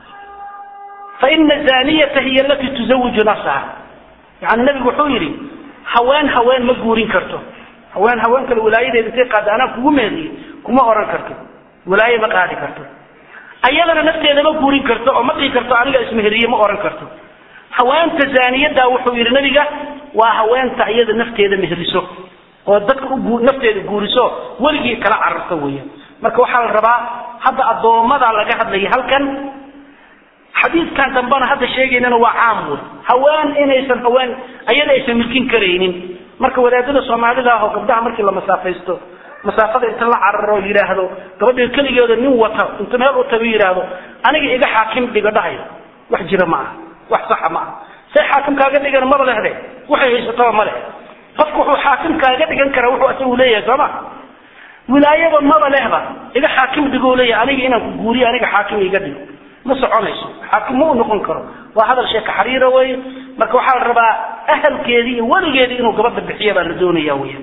faina zaniyata hiya alatii tuzawiju nafsaha yani nabigu wuxuu yidhi haween haween ma guurin karto haween haween kale wilaayadeeda intay qaada anaa kugu meediye kuma oran karto wilaaye ma qaadi karto ayadana nafteeda ma guurin karto oo ma dhihi karto aniga ismeheriye ma oran karto haweenta zaaniyada wuxuu yidhi nabiga waa haweenta iyada nafteeda meheriso oo dadka u nafteeda guuriso weligii kala cararto weeyaan marka waxaa la rabaa hadda addoommada laga hadlaya halkan xadiidkan dambena hadda sheegaynana waa caam wey haween inaysan haween ayada aysan milkin karaynin marka wadaadada soomaalida ah oo gabdhaha markii la masaafaysto masaafada inta la cararo oo yidhaahdo gabadha keligeeda nin wata inta meel u tago yidhaahdo aniga iga xaakim dhiga dhahayo wax jira ma aha wax saxa ma aha say xaakim kaaga dhigana maba lehde waxay haysataba ma leh qofku wuxuu xaakim kaaga dhigan karaa wuxuu asagu leeyahay soo ma wilaayaba maba lehba iga xaakim dhigoo leeyahay aniga inaan ku guuriyo aniga xaakim iga dhigo ma soconayso xaakim ma u noqon karo waa hadal sheeka xariira wey marka waxaa la rabaa ahalkeedii iyo weligeedii inuu gabadha bixiya baa la doonaya weya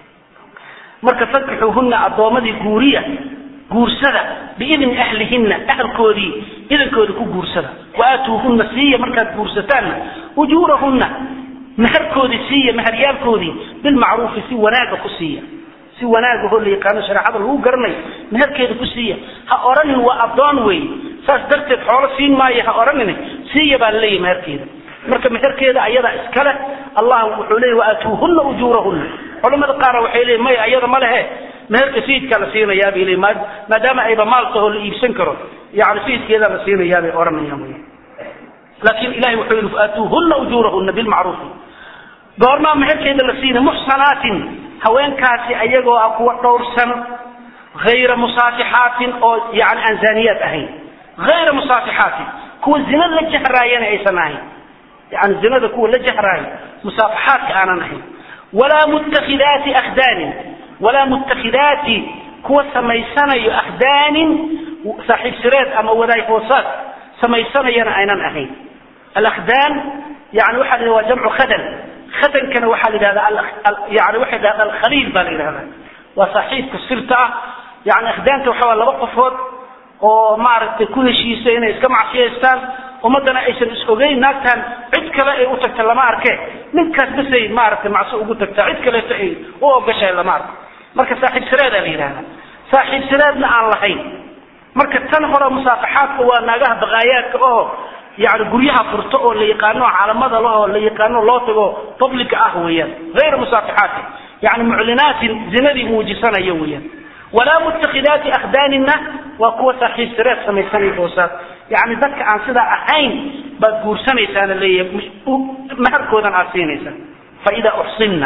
marka fankixuuhuna addoommadii guuriya guursada biidni ahlihinna ahalkoodii idankooda ku guursada waaatuuhunna siiya markaad guursataanna ujuurahunna meherkoodii siiya meheryaalkoodii bilmacruufi si wanaaga ku siiya si wanaagahoo la yaqaano shareecada lagu garanayo meherkeeda ku siiya ha odhanin waa addoon wey saas darteed xoolo siin maayo ha odhanin siiya baa laleeyahy meherkeeda marka meherkeeda ayadaa iskale allah wuxuu leeyay waaatuuhunna ujuurahunna culamada qaarna waxay leeyiin maya ayada ma lehe meherka sayidkaa la siinayaa bay leeyiin maadaama ayba maal tahoo la iibsan karo yani sayidkeedaa la siinayaa bay odhanayaan wey laakiin ilahay wuxuu yidhi faatuuhunna ujuurahunna bilmacruufi goormaa meherkeeda la siinay muxsanaatin haweenkaasi ayagoo ah kuwa dhowrsan hayra musaafixaatin oo yani aan zaaniyaad ahayn hayra musaafixaatin kuwa zina la jahraayana aysan ahayn yani zinada kuwa la jahraaya musaafaxaadka aanan ahayn walaa muttakidaati akhdaanin walaa muttakidaati kuwa samaysanayo akhdaanin saaxiib sireed ama wadaay hoosaad samaysanayana aynan ahayn alakhdaan yani waxa la waa jamcu khadan khadankana waxaa la yidhahdaa yani waxa la yidhahda alkhaliil baa la yidhahdaa waa saaxiibka sirta ah yani akhdaanta waxa waa laba qofood oo maaragtay ku heshiisa inay iska macsiyaystaan ummadana aysan is ogeyn naagtan cid kale ay u tagta lama arke ninkaas basay maaragtay macsi ugu tagtaa cid kaleeto ay u ogashahay lama arko marka saaxiib sireedaa la yidhahdaa saaxiib sireedna aan lahayn marka tan hore musaafaxaadka waa naagaha baqaayaadka oo yani guryaha furto oo la yaqaano caalamada lahoo la yaqaano loo tago publica ah weeyaan hayra musaafaxaati yani muclinaatin zinadii muujisanayo weeyaan walaa muttakidaati akhdaaninna waa kuwa saaxiib sireed samaysanay hoosaad yani dadka aan sidaa ahayn baad guursanaysaana leeyahay maharkoodan aad siinaysaa faida uxsinna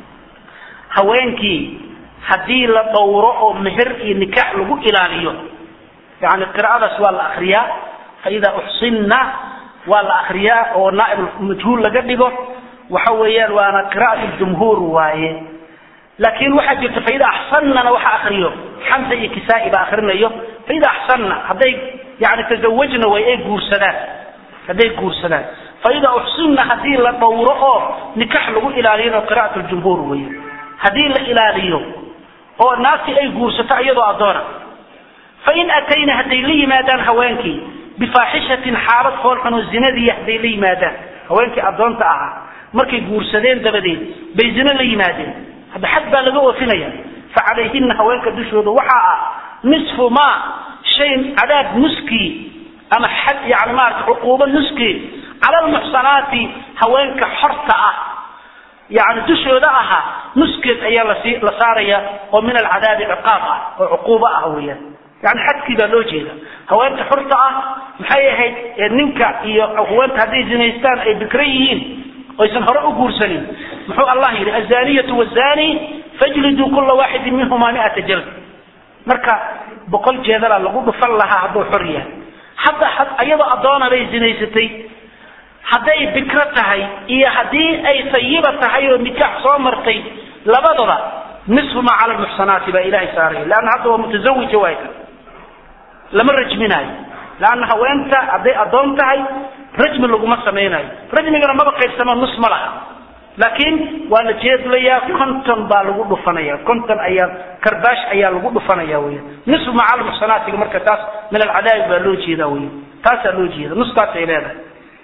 haweenkii haddii la dhowro oo meher iyo nikaax lagu ilaaliyo yani qiraa'adaas waa la akriyaa faida uxsinna waa la akriyaa oo naaib majhuul laga dhigo waxa weeyaan waana qira'at jumhuur waaye laakiin waxaa jirta faida axsannana waxa akriyo xamsa iyo kisaa'i baa akrinayo faida axsanna hadday yani tazawajna way ay guursadaan hadday guursadaan faida uxsinna haddii la dhowro oo nikax lagu ilaaliyana qira'at ljumhuur weeye haddii la ilaaliyo oo naagtii ay guursato iyadoo addoona fain atayna hadday la yimaadaan haweenkii bifaaxishatin xaalad foolxun oo zinadii hadday la yimaadaan haweenkii addoonta ahaa markay guursadeen dabadeed bay zino la yimaadeen hadda xad baa laga oofinaya facalayhina haweenka dushooda waxaa ah nisfu ma shay cadaab nuskii ama xad yani maarata cuquubo nuskii cala almuxsanaati haweenka xorta ah yani dushooda ahaa nuskeed ayaa lasi la saaraya oo min alcadaabi ciqaab ah oo cuquubo ah weeyaan yani xadkii baa loo jeeda haweenta xurta ah maxay ahayd ninka iyo haweenta hadday zinaystaan ay bikra yihiin oysan hore u guursanin muxuu allah yidhi azaniyatu wazani fajliduu kula waaxidin minhuma miata jald marka boqol jeedalaa lagu dhufan lahaa hadduu xor yahay hadda iyadoo addoona bay zinaysatay hadday bikro tahay iyo haddii ay sayiba tahay oo nikaax soo martay labadaba nisfu maa cala lmuxsanaati baa ilahay saaraya leanna hadda waa mutasawija waay kan lama rajminaayo leanna haweenta hadday addoon tahay rajmi laguma samaynayo rajmigana maba qaybsama nus ma laha laakiin waa la jeedlayaa konton baa lagu dhufanaya konton ayaa karbaash ayaa lagu dhufanaya weya nisfu maa cala lmuxsanaatiga marka taas min alcadaabi baa loo jeeda weya taasaa loo jeeda nustaasay leedahay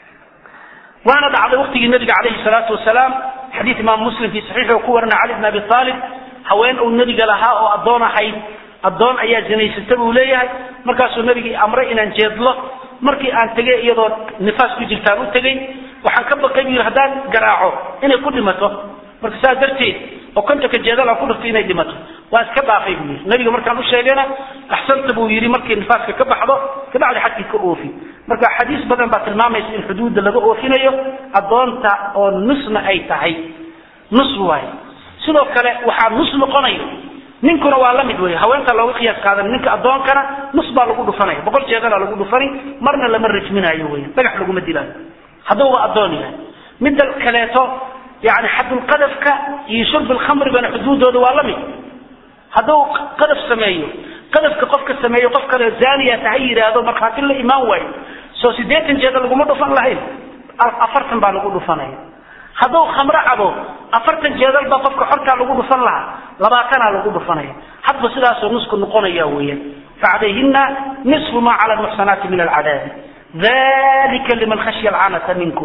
waana dhacday waqtigii nabiga calayhi salaatu wasalaam xadiid imaam muslim fii saxiixi oo ku warina cali bn abi aalib haween uu nebiga lahaa oo addoon ahayd addoon ayaa zinaysata buu leeyahay markaasuu nabigii amray inaan jeedlo markii aan tegay iyadoo nifaas ku jirtaan u tegey waxaan ka baqay buu yidhi haddaan garaaco inay ku dhimato marka saas darteed oo kontonka jeedal aan ku dhufto inay dhimato waa iska dhaafay buu yidhi nabiga markaan u sheegayna axsanta buu yidhi markii nifaaska ka baxdo kabacdi xadkii ka oofi marka xadiis badan baa tilmaamaysa in xuduudda laga oofinayo addoonta oo nusna ay tahay nus waaye sidoo kale waxaa nus noqonayo ninkuna waa la mid wey haweenta looga qiyaas qaadan ninka addoonkana nus baa lagu dhufanaya boqol jeedala lagu dhufani marna lama rajminayo wey dhagax laguma dilaayo hadduu waa addoon yahay midda kaleeto yani xadulqadafka iyo shurb lkhamri bana xuduudooda waa la mid hadduu qadaf sameeyo qadafka qofka sameeyo qof kale zaniya ha yidhaahdo markhaati la imaan waayo soo sideetan jeeda laguma dhufan lahayn afartan baa lagu dhufanaya hadduu khamro cabo afartan jeedal baa qofka xortaa lagu dhufan lahaa labaatanaa lagu dhufanaya hadba sidaasoo nusku noqonaya weeyaan facalayhina nisfu ma cala lmuxsanaati min alcadaabi dalika liman khashya alcanata minkum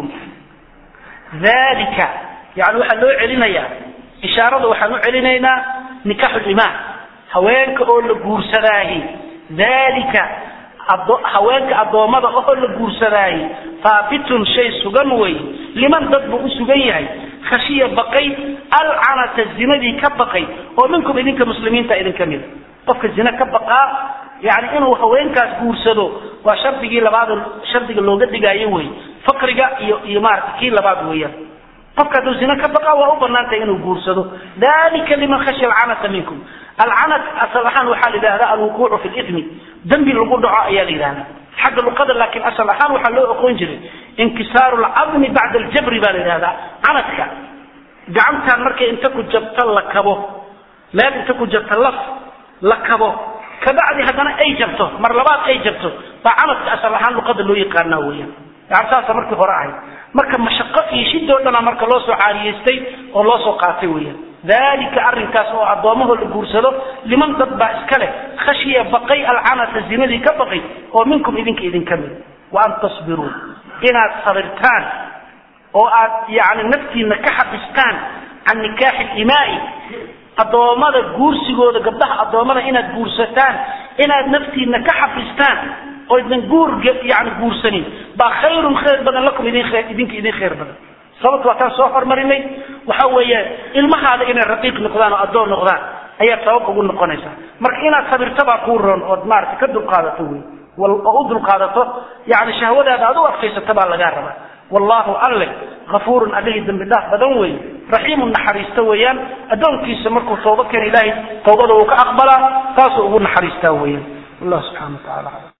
dalika yani waxaa loo celinayaa ishaarada waxaan u celinaynaa nikaxu limaan haweenka oo la guursadaahi dalika haweenka addoommada oo la guursadaahi haabitun shay sugan wey liman dad buu u sugan yahay khashiya baqay alcanata zinadii ka baqay oo minkum idinka muslimiinta idinka mida qofka zina ka baqaa yani inuu haweenkaas guursado waa shardigii labaad shardiga looga dhigaayo wey fakriga iyo iyo maarata kii labaad weeyaan qofka hadduu zina ka baqaa waa u banaantay inuu guursado dalika liman khashya alcanata minkum alcanat asal ahaan waxaa la yidhahdaa alwuquucu fi lithmi dembi lagu dhaco ayaa la yidhahdaa xagga luqada laakiin asal ahaan waxaa loo oqon jiray inkisaaru lcadmi bacda aljabri baa la yidhahdaa canadka gacantaan markay inta ku jabto la kabo meel inta ku jabto laf la kabo kabacdi haddana ay jabto mar labaad ay jabto baa canadka asal ahaan luqada loo yaqaanaa weeyaan yani saasa markii hore ahayd marka mashaqo iyo shidoo dhana marka loo soo caariyeystay oo loo soo qaatay weeyaan dalika arrinkaas oo addoommahoo la guursado liman dad baa iska leh khashiya baqay alcanata zinadii ka baqay oo minkum idinka idinka mid wa an tasbiruu inaad sabirtaan oo aad yani naftiina ka xabistaan can nikaaxi limaai addoommada guursigooda gabdhaha addoommada inaad guursataan inaad naftiina ka xabistaan oo idin guur yani guursanin baa khayrun khayr badan lakum idin idinka idin khayr badan sababta waa taan soo hormarinay waxa weeye ilmahaada inay raqiiq noqdaan oo addoon noqdaan ayaa sabab ugu noqonaysa marka inaad sabirto baa kuu roon ood maarata ka dulqaadato wey oo u dulqaadato yani shahwadaada aad u adkaysato baa lagaa rabaa wallahu alle afuurun allihii dambi dhaaf badan weeye raxiimun naxariista weeyaan addoonkiisa markuu tooba keena ilaahay tawbada uu ka aqbalaa taasuu ugu naxariistaa weeyaan wallah subxana wa tacala